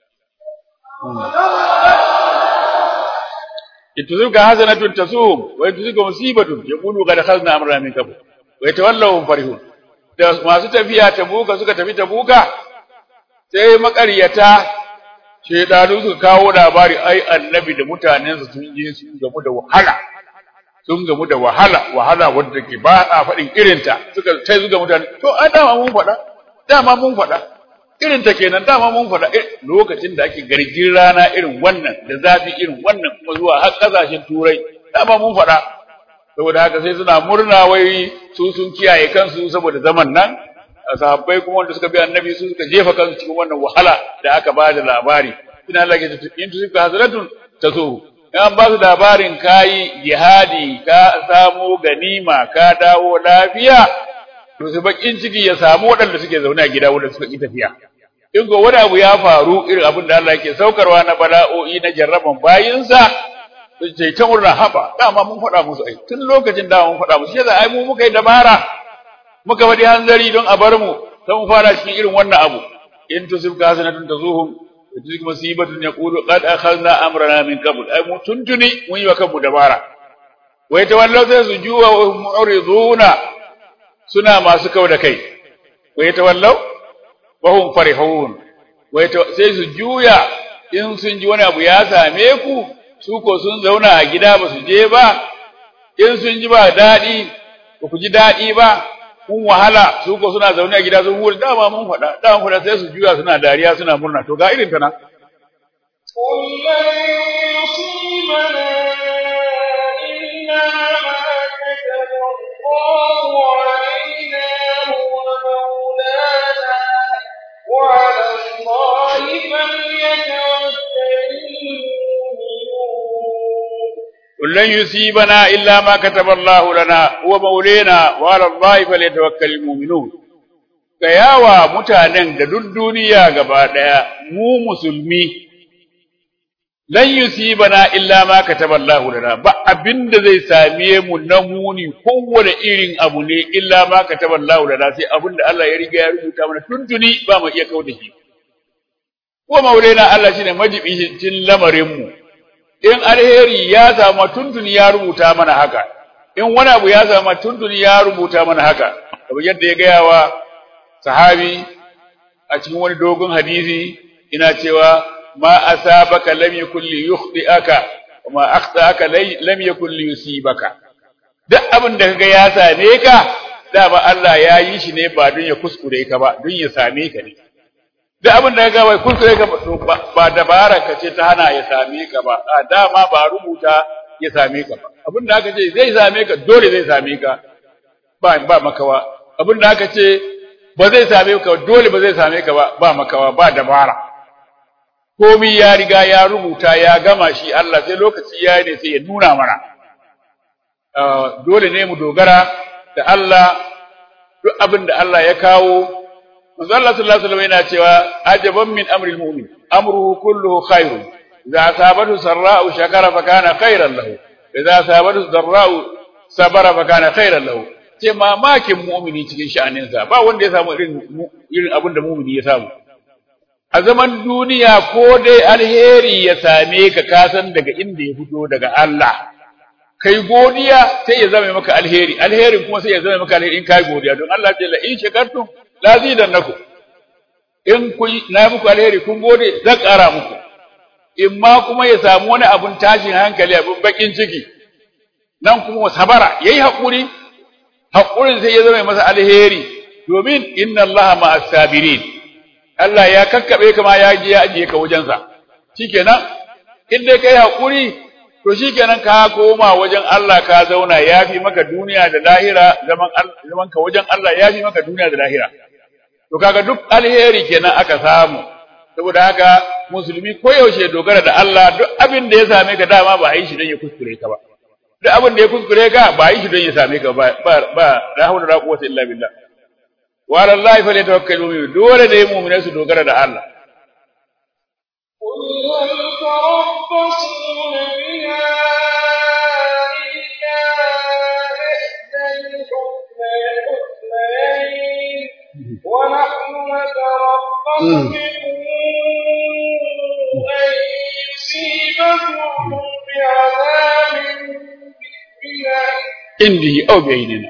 ituzuka hasanatun tasum wa ituzuka musibatun yaqulu qad khazna amra min qabl wa yatawallaw farihun da masu tafiya tabuka suka tafi tabuka sai makariyata shedanu suka kawo labari ai annabi da mutanensa sun je sun gamu da wahala sun gamu da wahala wahala wanda ke ba a faɗin irinta suka sai suka mutane to a dama mun faɗa dama mun faɗa irin ta kenan dama mun faɗa lokacin da ake gargin rana irin wannan da zafi irin wannan kuma zuwa har ƙasashen turai dama mun faɗa saboda haka sai suna murna wai su sun kiyaye kansu saboda zaman nan sahabbai kuma wanda suka bi annabi su suka jefa kansu cikin wannan wahala da aka ba da labari ina Allah ke in tu suka hazratun taso in an ba su labarin kayi jihadi ka samu ganima ka dawo lafiya to su bakin ciki ya samu waɗanda suke zaune a gida wanda suka yi tafiya in go wani abu ya faru irin abin da Allah yake saukarwa na bala'o'i na jarraban bayinsa su ce ta murna haba dama mun faɗa musu ai tun lokacin dama mun faɗa musu sai ai mu muka yi dabara muka faɗi hanzari don a bar mu sai mu fara cikin irin wannan abu in tusibka hasanatun tazuhum وتلك مصيبة يقول قد أخذنا أمرنا من قبل أي متنتني من وكم دبارا ويتولوا سيسجوا وهم معرضون سنا ما سكوا لكي ويتولوا وهم فرحون سيسجوا in sun ji wani abu ya same ku su ko sun zauna a gida ba su je ba in sun ji ba daɗi ba ku ji daɗi ba kun wahala su ko suna zaune a gida sun hura dama mun faɗa dama faɗa sai su juya suna dariya suna murna to ga irin ta nan قل لن يصيبنا إلا ما كتب الله علينا هو مولانا وعلى الله فليتوكل المؤمنون قل لن يصيبنا إلا ما كتب الله لنا هو مولانا وعلى الله فليتوكل المؤمنون gayawa mutanen da duk duniya gaba daya mu musulmi lan yusibana illa ma kataballahu lana ba abinda zai same mu na muni kowane irin abu ne illa ma kataballahu lana sai abinda Allah ya riga ya rubuta mana tuntuni ba mu iya kauda shi ko maulana Allah shine majibicin lamarin mu in alheri ya samu tuntuni ya rubuta mana haka in wani abu ya samu tuntuni ya rubuta mana haka kamar yadda ya gaya wa sahabi a cikin wani dogon hadisi ina cewa ma asabaka lam yakul li yukhti'aka wa ma akhta'aka lam yakul li yusibaka duk abin da kaga ya same ka dama Allah ya yi shi ne ba don ya kuskure ka ba don ya same ka ne duk abin da kaga bai kuskure ka ba dabara ka ce ta hana ya same ka ba a dama ba rubuta ya same ka ba abin da aka ce zai same ka dole zai same ka ba ba makawa abin da aka ce ba zai same ka dole ba zai same ka ba ba makawa ba dabara komai ya riga ya rubuta ya gama shi Allah sai lokaci ya ne sai ya nuna mana dole ne mu dogara da Allah duk abin da Allah ya kawo manzo Allah sallallahu alaihi wasallam yana cewa ajaban min amril mu'min amruhu kulluhu khairun idza asabatu sarra'u shakara fa kana khairan lahu idza asabatu darra'u sabara fa kana khairan lahu ce mamakin mu'mini cikin sha'aninsa ba wanda ya samu irin irin abin da mu'mini ya samu a zaman duniya ko dai alheri ya same ka kasan daga inda ya fito daga Allah kai godiya sai ya zama maka alheri alherin kuma sai ya zama maka alheri in kai godiya don Allah ce la in shakartum la zidannakum in kun na muku alheri kun gode zan ƙara muku in ma kuma ya samu wani abun tashin hankali abun bakin ciki nan kuma sabara yayi hakuri hakurin sai ya zama masa alheri domin inna Allah ma'as sabirin Allah ya kakkabe kama ya je ya ajiye ka wajensa shikenan in dai kai hakuri to shikenan ka koma wajen Allah ka zauna yafi maka duniya da lahira zaman zaman ka wajen Allah yafi maka duniya da lahira to kaga duk alheri kenan aka samu saboda haka musulmi koyaushe dogara da Allah duk abin da ya same ka dama ba a yi shi don ya kuskure ka ba duk abin da ya kuskure ka ba a yi shi don ya same ka ba ba la hawla wala quwwata illa billah wa ala allahi falyatawakkalu mu'minun dole ne mu'minai su dogara da Allah قل هل تربصون بنا إلا إحدى الحسنيين ونحن نتربص بكم أن يصيبكم بعذاب بنا indihi aw bainina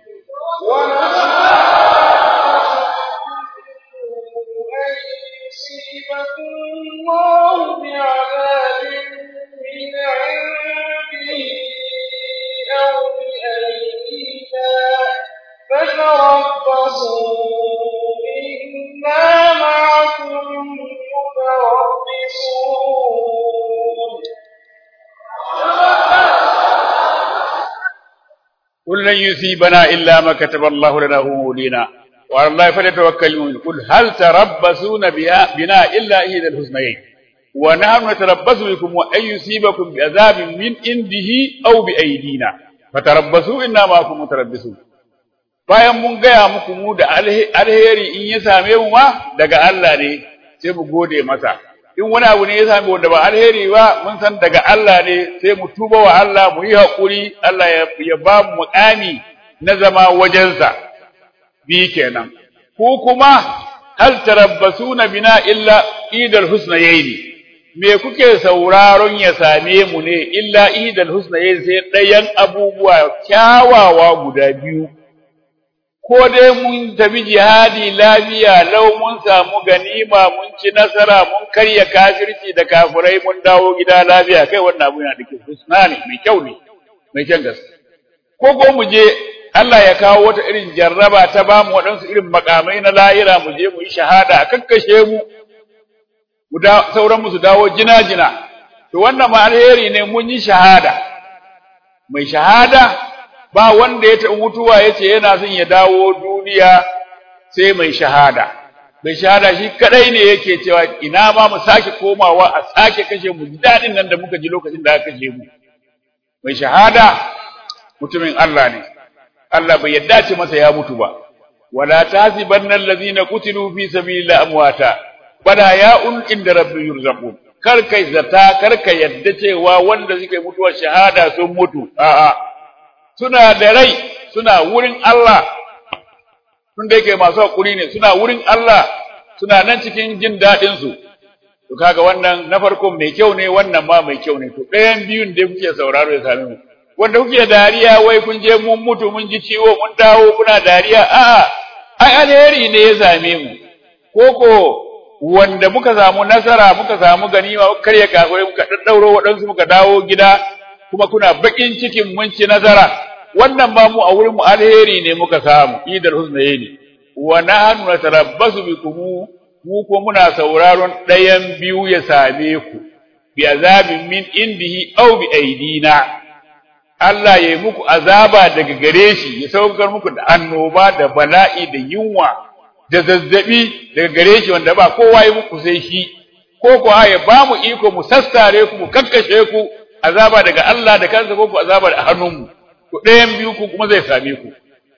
أن يصيبكم الله بعذاب من عنده أو بأيدينا فتربصوا إنا معكم متربصون قل لن يصيبنا إلا ما كتب الله لنا هو مولينا وعلى الله فليتوكل المؤمنون قل هل تربصون بها- بنا إلا إحدى الحسنيين ونحن نتربص بكم وأن يصيبكم بعذاب من عنده أو بأيدينا فتربصوا إنا معكم متربصون bayan mun gaya muku mu da alhe- alheri in ya same mu ma daga Allah ne sai mu gode masa in wani abu ne ya same wanda ba alheri ba mun san daga Allah ne sai mu tuba wa Allah mu yi haƙuri Allah ya, ya ba mu muƙami na zama wajensa bi kenan ku kuma hal tarabbasuna bina illa idal husnayaini me kuke sauraron ya same mu ne illa idal husnayaini sai ɗayan abubuwa kyawawa guda biyu ko dai mun tafi jihadi lafiya lau mun samu ganima mun ci nasara mun karya kafirci da kafirai mun dawo gida lafiya kai wannan abu yana da kyau husna ne mai kyau ne mai kyan gaske ko ko mu je Allah ya kawo wata irin jarraba ta ba mu waɗansu irin makamai na lahira mu je mu yi shahada a kakkashe mu mu da sauran mu su dawo jina jina to wannan ma alheri ne mun yi shahada mai shahada ba wanda ya taɓa mutuwa ya ce yana son ya dawo duniya sai mai shahada mai shahada shi kadai ne yake cewa ina ma mu sake komawa a sake kashe mu daɗin nan da muka ji lokacin da aka kashe mu mai shahada mutumin Allah ne Allah bai yadda ce masa ya mutu ba wala tahsibanna allazina qutilu fi sabilillahi amwata bada ya'un inda rabbi yurzaqun kar kai zata kar ka yadda cewa wanda suke mutuwar shahada sun mutu a'a suna da rai suna wurin Allah tun da yake masu hakuri ne suna wurin Allah suna nan cikin jin daɗin su to kaga wannan na farko mai kyau ne wannan ma mai kyau ne to ɗayan biyun da kuke sauraro ya same mu wanda kuke dariya wai kun je mun mutu mun ji ciwo mun dawo kuna dariya a'a ai alheri ne ya same mu koko wanda muka samu nasara muka samu ganima muka karya kafirai muka daddauro waɗansu muka dawo gida kuma kuna bakin cikin mun ci nasara wannan ma mu a wurin mu alheri ne muka samu idar husnayni wa nahnu natarabbasu bikum mu ko muna sauraron ɗayan biyu ya same ku bi azabin min indihi aw bi aidina Allah ya yi muku azaba daga gare shi ya saukar muku da annoba da bala'i da yunwa da zazzabi daga gare shi wanda ba kowa yi muku sai shi ko kuwa ya ba mu iko mu sassare ku mu kakkashe ku azaba daga Allah da kansa ko ku azaba da hannunmu ku ɗayan biyu ku kuma zai same ku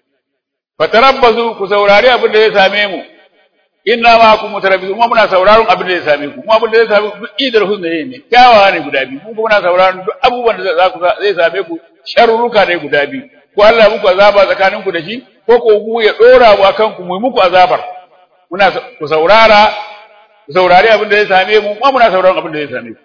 fatarabbasu ku saurari abin da zai same mu inna ma ku mutarabbisu kuma muna sauraron abin da zai same ku kuma abin da zai same ku duk idar husna ne kyawawa ne guda biyu kuma muna sauraron duk abubuwan da za ku zai same ku sharruka ne guda biyu ko Allah muku azaba tsakanin ku da shi ko ko ku ya dora mu akan ku mu muku azabar muna ku saurara ku saurari abin da zai same mu kuma muna sauraron abin da zai same ku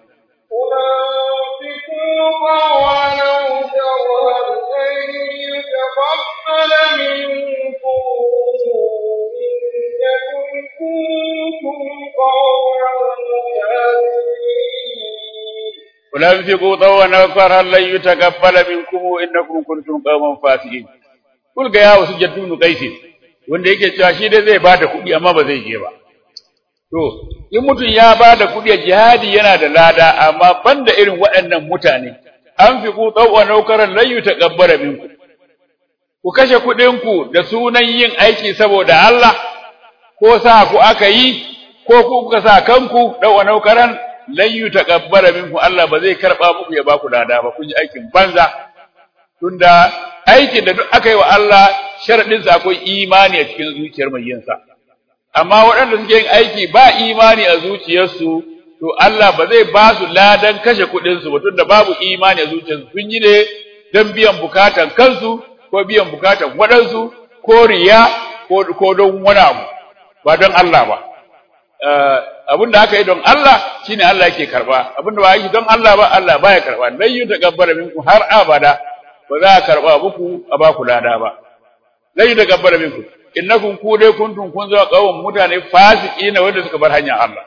أنفقوا طوعا وكرها لن يتقبل منكم إنكم كنتم قوما فاسقين Kul ga yawo su jaddu nu kaisi wanda yake cewa shi dai zai bada kuɗi amma ba zai je ba. To, in mutum ya bada kuɗi a jihadi yana da lada amma banda irin waɗannan mutane, an fi ku tsawon naukarar layu ta ƙabbara minku. Ku kashe kuɗinku da sunan yin aiki saboda Allah, ko sa ku aka yi, ko ku kuka sa kanku ɗauwa naukaran layu ta ƙabbara minku Allah ba zai karɓa muku ya ba ku lada ba, kun yi aikin banza. Tunda aikin da duk aka yi wa Allah sharaɗinsa akwai imani a cikin zuciyar mai yinsa. Amma waɗanda suke yin aiki ba imani a zuciyarsu, to Allah ba zai ba su ladan kashe kuɗinsu ba tunda babu imani a zuciyarsu sun yi ne don biyan bukatan kansu ko biyan bukatan waɗansu ko riya ko don wani abu ba don Allah ba. Abin da aka yi don Allah shine Allah yake karba abin da ba yi don Allah ba Allah baya karba lan yi takabbara minku har abada ba za a karba muku a ba ku lada ba lan yi takabbara minku innakum ku dai kuntum kun zama kawon mutane fasiki na wanda suka bar hanyar Allah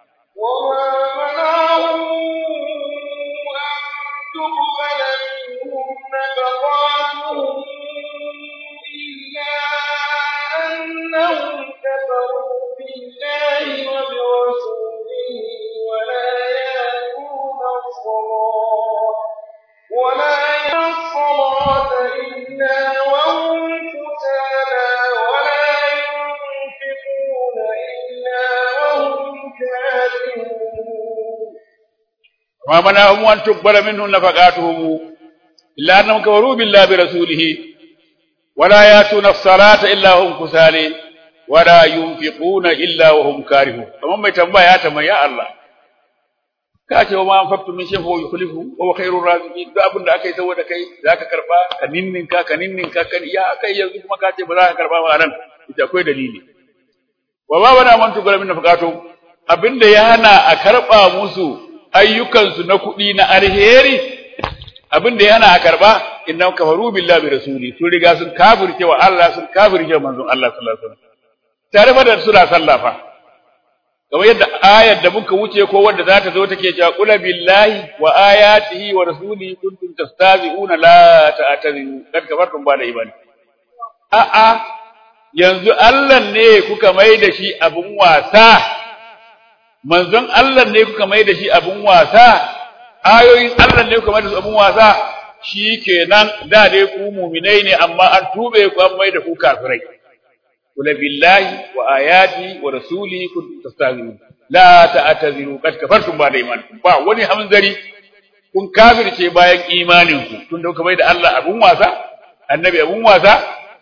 أنهم كفروا بالله وبرسوله ولا يأتون الصلاة ولا يأتون الصلاة إلا وهم كسالى ولا ينفقون إلا وهم كارهون وما منعهم أن تقبل منهم نفقاتهم إلا أنهم كفروا بالله برسوله ولا يأتون الصلاة إلا هم كسالى ولا ينفقون إلا وهم كارهون kamar mai tambaya ya tambaya ya Allah ka ce wa ma anfaqtu min shay'in fa yukhlifu wa huwa khairur raziqin duk abin da aka yi saboda kai zaka karba ka ninninka ka ninninka kan ya aka yi yanzu kuma ka ce ba za ka karba ba nan ita akwai dalili wa ba bana man tugura min nafaqatu abinda ya hana a karba musu ayyukansu na kuɗi na alheri abinda ya hana a karba innahum kafaru billahi bi rasuli sun riga sun kafirce wa Allah sun kafirce wa manzon Allah sallallahu alaihi wasallam tare fa da suna sallah fa kamar yadda ayar da muka wuce ko wanda za ta zo take cewa qul billahi wa ayatihi wa rasulihi kuntum tastazi'una la ta'tadiru kad kafartum ba da imani a a yanzu Allah ne kuka mai da shi abun wasa manzon Allah ne kuka mai da shi abun wasa ayoyin Allah ne kuka mai da su abun wasa shikenan da dai ku mu'minai ne amma an tube ku an mai da ku kafirai قل بالله وآياته ورسوله كنتم تستهزئون لا تعتذروا قد كفرتم بعد إيمانكم ba wani hamzari kun kafirce bayan imaninku tun da bai da Allah abun wasa annabi abun wasa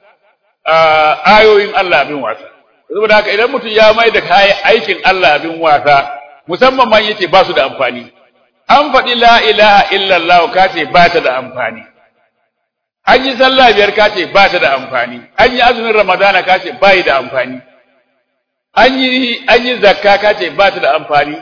ayoyin Allah abin wasa saboda haka idan mutum ya mai da kayan aikin Allah abin wasa musamman man yace ba su da amfani an faɗi la ilaha illallah ka ce ba ta da amfani an yi sallah biyar ka ce ba ta da amfani an yi azumin ramadana ka ce ba da amfani an yi an yi zakka ka ce ba ta da amfani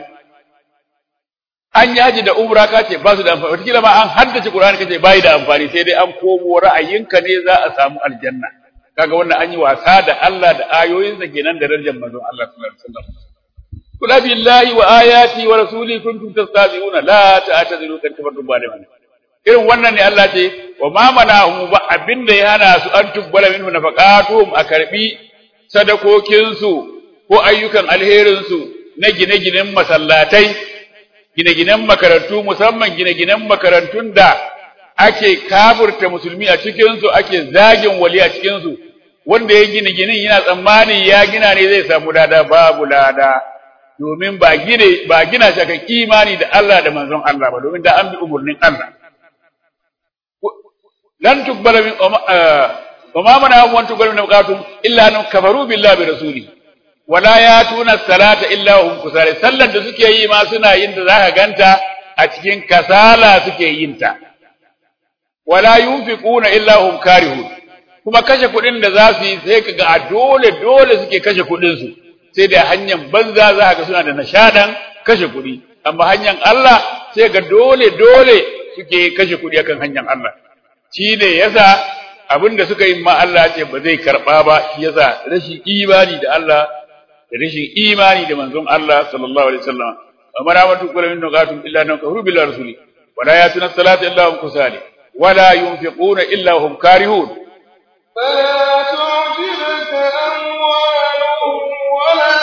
an yi haji da umra ka ce ba su da amfani wataƙila ma an haddace qur'ani ka ce ba da amfani sai dai an komo ra'ayinka ne za a samu aljanna kaga wannan an yi wasa da Allah da ayoyinsa kenan da darajar manzon Allah sallallahu alaihi wasallam kula billahi wa ayati wa rasuli kuntum tastazi'una la ta'tadiru kan kafartum ba da irin wannan ne Allah ce wa ma manahum ba abinda ya hana su an tubbala minhu nafaqatuhum a karbi sadakokin su ko ayyukan alherin su na gine-ginen masallatai gine-ginen makarantu musamman gine-ginen makarantun da ake kafurta musulmi a cikin su ake zagin wali a cikin su wanda ya gine ginin yana tsammani ya gina ne zai samu lada babu lada domin ba gine ba gina shi kan imani da Allah da manzon Allah ba domin da an bi umurnin Allah lan tuqbala min wa ma mana wa tuqbala min qatum illa an kafaru billahi bi rasuli wala yatuna salata illa hum kusala sallar da suke yi ma suna yin da zaka ganta a cikin kasala suke yin ta wala yunfiquna illa hum karihun kuma kashe kuɗin da za su yi sai kaga a dole dole suke kashe kuɗin su sai da hanyar banza za ka suna da nashadan kashe kuɗi amma hanyar Allah sai ga dole dole suke kashe kuɗi akan hanyar Allah shi ne yasa abin da suka yi ma Allah ce ba zai karɓa ba shi yasa rashin imani da Allah da rashin imani da manzon Allah sallallahu alaihi wasallam amma ramatu kullu min nuqatum illa nan kahru bil rasuli wala yatuna salata illa hum kusali wala yunfiquna illa hum karihun فلا تعجبك أموالهم ولا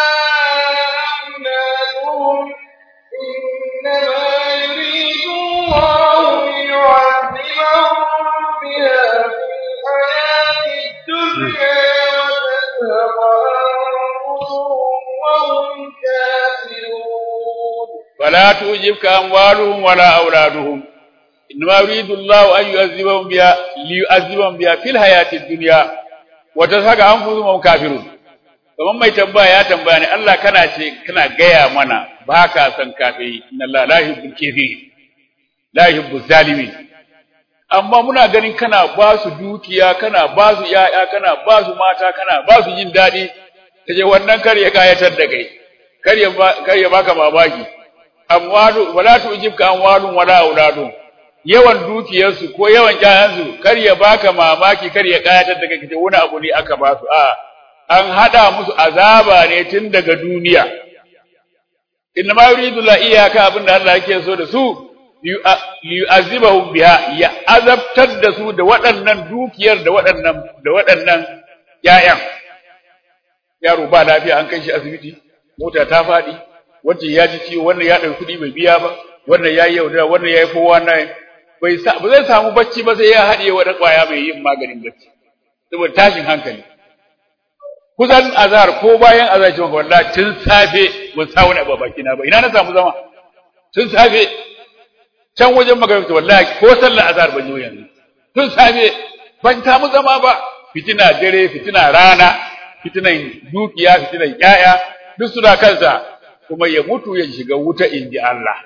أولادهم إنما يريد الله ليعذبهم بها في الحياة الدنيا وتزهق أنفسهم وهم كافرون فلا تعجبك أموالهم ولا أولادهم إنما يريد الله أن يعذبهم بها ليعذبهم بها في الحياة الدنيا وتزهق أنفسهم وهم كافرون kamar mai tambaya ya tambaya ne Allah kana ce kana gaya mana ba ka san kafe inna Allah la yuhibbul kafirin la yuhibbuz zalimin amma muna ganin kana ba su dukiya kana ba su yaya kana ba su mata kana ba su jin daɗi kaje wannan kar ya kayatar da kai kar ya kar ya baka mamaki amwalu wala tujibka amwalun wala auladun yawan dukiyarsu ko yawan ƴaƴansu kar ya baka mamaki kar ya kayatar da kai kace wani abu ne aka ba su a an hada musu azaba ne tun daga duniya inna ma yuridu la iyaka abinda Allah yake so da su liyu'azibahum biha ya azabtar da su da waɗannan dukiyar da waɗannan da waɗannan ƴaƴan yaro ba lafiya an kai shi asibiti mota ta faɗi wancan ya ji ciwo wannan ya ɗauki kuɗi bai biya ba wannan ya yi yaudara wannan ya yi kowa na bai ba zai samu bacci ba sai ya haɗiye wani ƙwaya mai yin maganin bacci saboda tashin hankali kusan azhar ko bayan azhar ce maka wallahi tun safe ban sa wani abu a bakina ba ina na samu zama tun safe can wajen magaribta wallahi ko sallar azhar ban yi yanzu tun safe ban samu zama ba fitina dare fitina rana fitinan dukiya fitinan yaya duk suna kansa kuma ya mutu ya shiga wuta inji Allah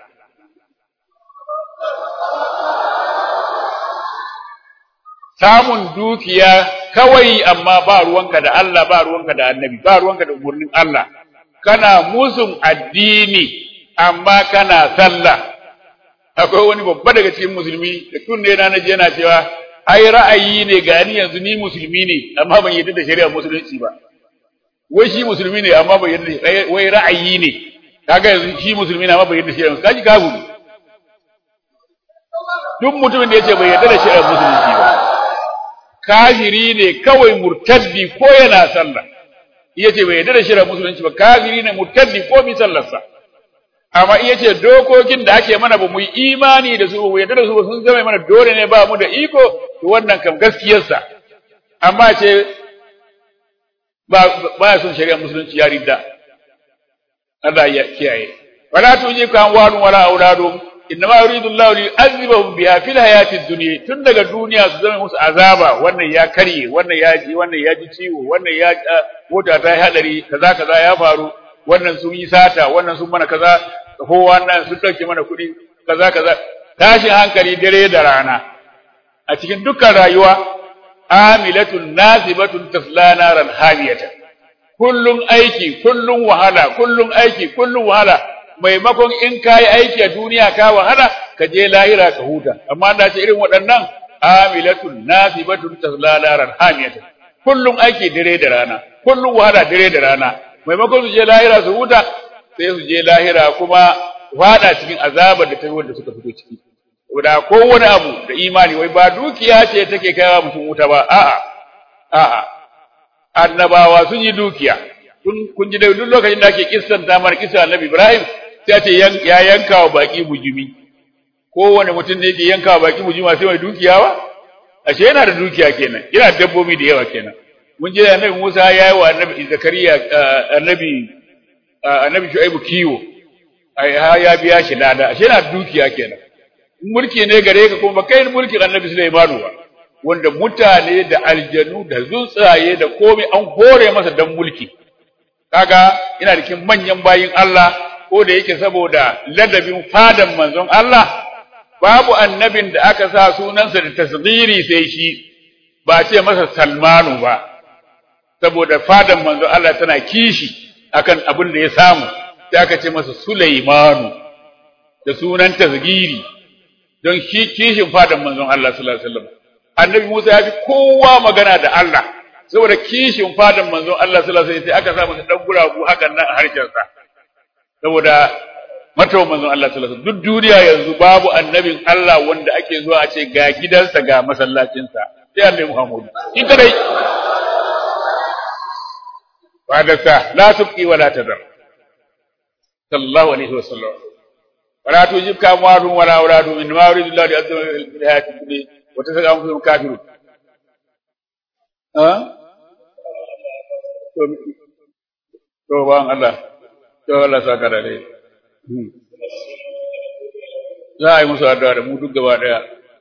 samun dukiya kawai amma ba ruwanka da Allah ba ruwanka da annabi ba ruwanka da umurnin Allah kana musun addini amma kana sallah akwai wani babba daga cikin musulmi da kunne na naji yana cewa ai ra'ayi ne ga ni yanzu ni musulmi ne amma ban yarda da shari'a musulunci ba wai shi musulmi ne amma bai yarda wai ra'ayi ne kaga yanzu shi musulmi ne amma bai yarda da shari'a kaji kafu duk mutumin da yace bai yarda da shari'a musulunci ba kafiri ne kawai murtaddi ko yana sallah yace bai yarda da shari'a musulunci ba kafiri ne murtaddi ko bi sallarsa amma iya ce dokokin da ake mana ba mu yi imani da su ba mu yarda da su ba sun zama mana dole ne ba mu da iko to wannan kam gaskiyarsa amma ce ba ba ya son shari'a musulunci ya ridda Allah ya kiyaye wala tuji kan walun wala auladum innama yuridu Allah li yu'adhibahum biha fil hayati dunya tun daga duniya su zama musu azaba wannan ya karye wannan ya ji wannan ya ji ciwo wannan ya mota ta yi hadari kaza kaza ya faru wannan sun yi sata wannan sun mana kaza ko wannan sun dauke mana kuɗi kaza kaza tashin hankali dare da rana a cikin dukkan rayuwa amilatun nasibatun tasla naran hamiyatan kullun aiki kullun wahala kullun aiki kullun wahala maimakon in kai aiki a duniya ka wahala ka je lahira ka huta amma da ce irin waɗannan amilatun nasibatun tasla naran hamiyatan kullun aiki dare da rana kullun wahala dare da rana maimakon su je lahira su huta sai su je lahira kuma fada cikin azabar da ta wanda suka fito ciki da kowane abu da imani wai ba dukiya ce take kaiwa mutum wuta ba a'a a'a annabawa sun yi dukiya kun ji da duk lokacin da ake kissanta mana kissa annabi Ibrahim sai ce ya yanka wa baki bujumi kowane mutum ne yake yanka wa baki bujumi sai mai dukiya ba ashe yana da dukiya kenan yana da dabbobi da yawa kenan mun je annabi Musa ya yi wa annabi Zakariya annabi annabi Shu'aibu kiwo ai ya biya shi lada ashe yana da dukiya kenan mulki ne gare ka kuma kai mulkin annabi Sulaimanu ba wanda mutane da aljanu da tsuntsaye da komai an hore masa dan mulki kaga ina cikin manyan bayin Allah ko da yake saboda ladabin fadan manzon Allah babu annabin da aka sa sunansa da tasghiri sai shi ba ce masa Salmanu ba saboda fadan manzon Allah tana kishi akan abin da ya samu sai aka ce masa Sulaimanu da sunan tasghiri don shi kishin fadan manzon Allah sallallahu alaihi wasallam annabi Musa ya fi kowa magana da Allah saboda kishin fadan manzon Allah sallallahu alaihi wasallam sai aka sa masa dan guragu hakan nan a harshen sa saboda matawa manzon Allah sallallahu alaihi wasallam duk duniya yanzu babu annabin Allah wanda ake zuwa a ce ga gidansa ga masallacinsa sai annabi Muhammad in kadai ba da sa la tubqi wala tadar sallallahu alaihi wasallam ولا تجبك أموالهم ولا أولادهم إنما يريد الله ليعذبهم في الحياة الدنيا وتسقى أنفسهم كافرون ها to ban Allah to Allah saka da dai za a yi musu addu'a da mu duk gaba daya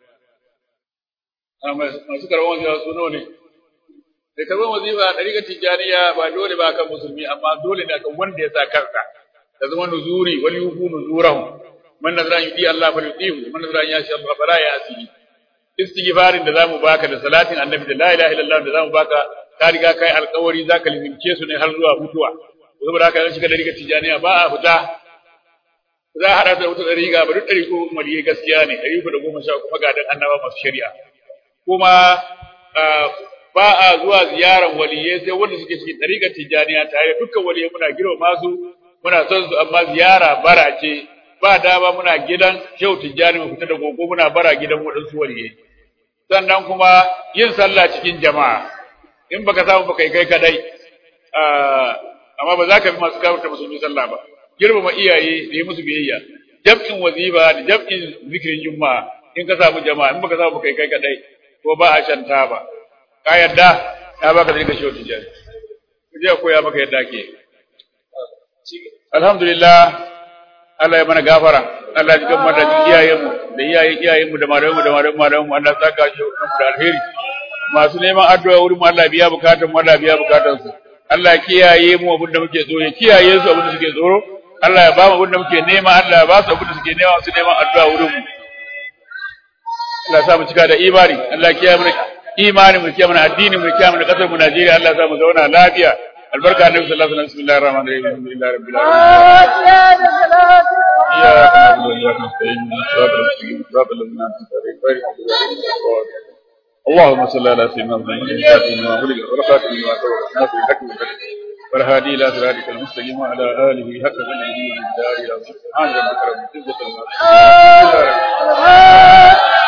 masu karɓar wazifa su nawa ne da karɓar wazifa a ɗariƙar tijjaniya ba dole ba kan musulmi amma dole ne kan wanda ya sa kansa ta zama nuzuri wal yufu nuzurahum man nazara yudi Allah fa yudihu man nazara ya sha Allah fala yasi istighfarin da zamu baka da salatin annabi da la ilaha illallah da zamu baka ka riga kai alƙawari zaka limince su ne har zuwa mutuwa saboda haka shiga da riga tijaniya ba a fita za a hada da wata dariga ba duk dari ko maliye gaskiya ne dari da goma sha kuma ga dan annaba masu shari'a kuma ba a zuwa ziyaran waliyai sai wanda suke cikin dariƙar tijaniya tare dukkan waliyai muna girma su muna son su amma ziyara bara ce ba dama muna gidan Shehu Tijjani mu fita da gogo muna bara gidan waɗansu waliyai sannan kuma yin sallah cikin jama'a in baka samu baka kai kadai amma ba za ka bi masu kafirta musulmi sallah ba girmama iyaye da yi musu biyayya jam'in wazifa da jam'in zikirin juma'a in ka samu jama'a in baka samu baka kai kadai ko ba a shanta ba ka yadda ya baka da Shehu Tijjani je koya maka yadda ke alhamdulillah Allah ya mana gafara Allah ya gama da iyayenmu da iyayen iyayenmu da malamanmu da malamanmu malamanmu Allah saka shi da alheri masu neman addu'a wurin mu Allah biya bukatun mu Allah biya bukatun su Allah kiyaye mu abin da muke so ya kiyaye su abin da suke tsoro Allah ya ba mu abin da muke nema Allah ya ba su abin da suke nema su neman addu'a wurin mu Allah ya sa mu cika da imani Allah ya kiyaye mu imani mu kiyaye mu addini mu kiyaye mu kasar mu Najeriya Allah ya sa mu zauna lafiya albarka annabi sallallahu alaihi wasallam bismillahir rahmanir rahim alhamdulillahi rabbil alamin إياك نعبد وإياك نستعين اهدنا الصراط المستقيم صراط الذين أنعمت عليهم غير المغضوب عليهم ولا الضالين اللهم صل على سيدنا محمد الفاتح لما ولد والخاتم لما سبق الناصر الحق بالحق والهادي إلى صراطك المستقيم وعلى آله حق قدره ومقداره العظيم سبحان ربك رب العزة عما يصفون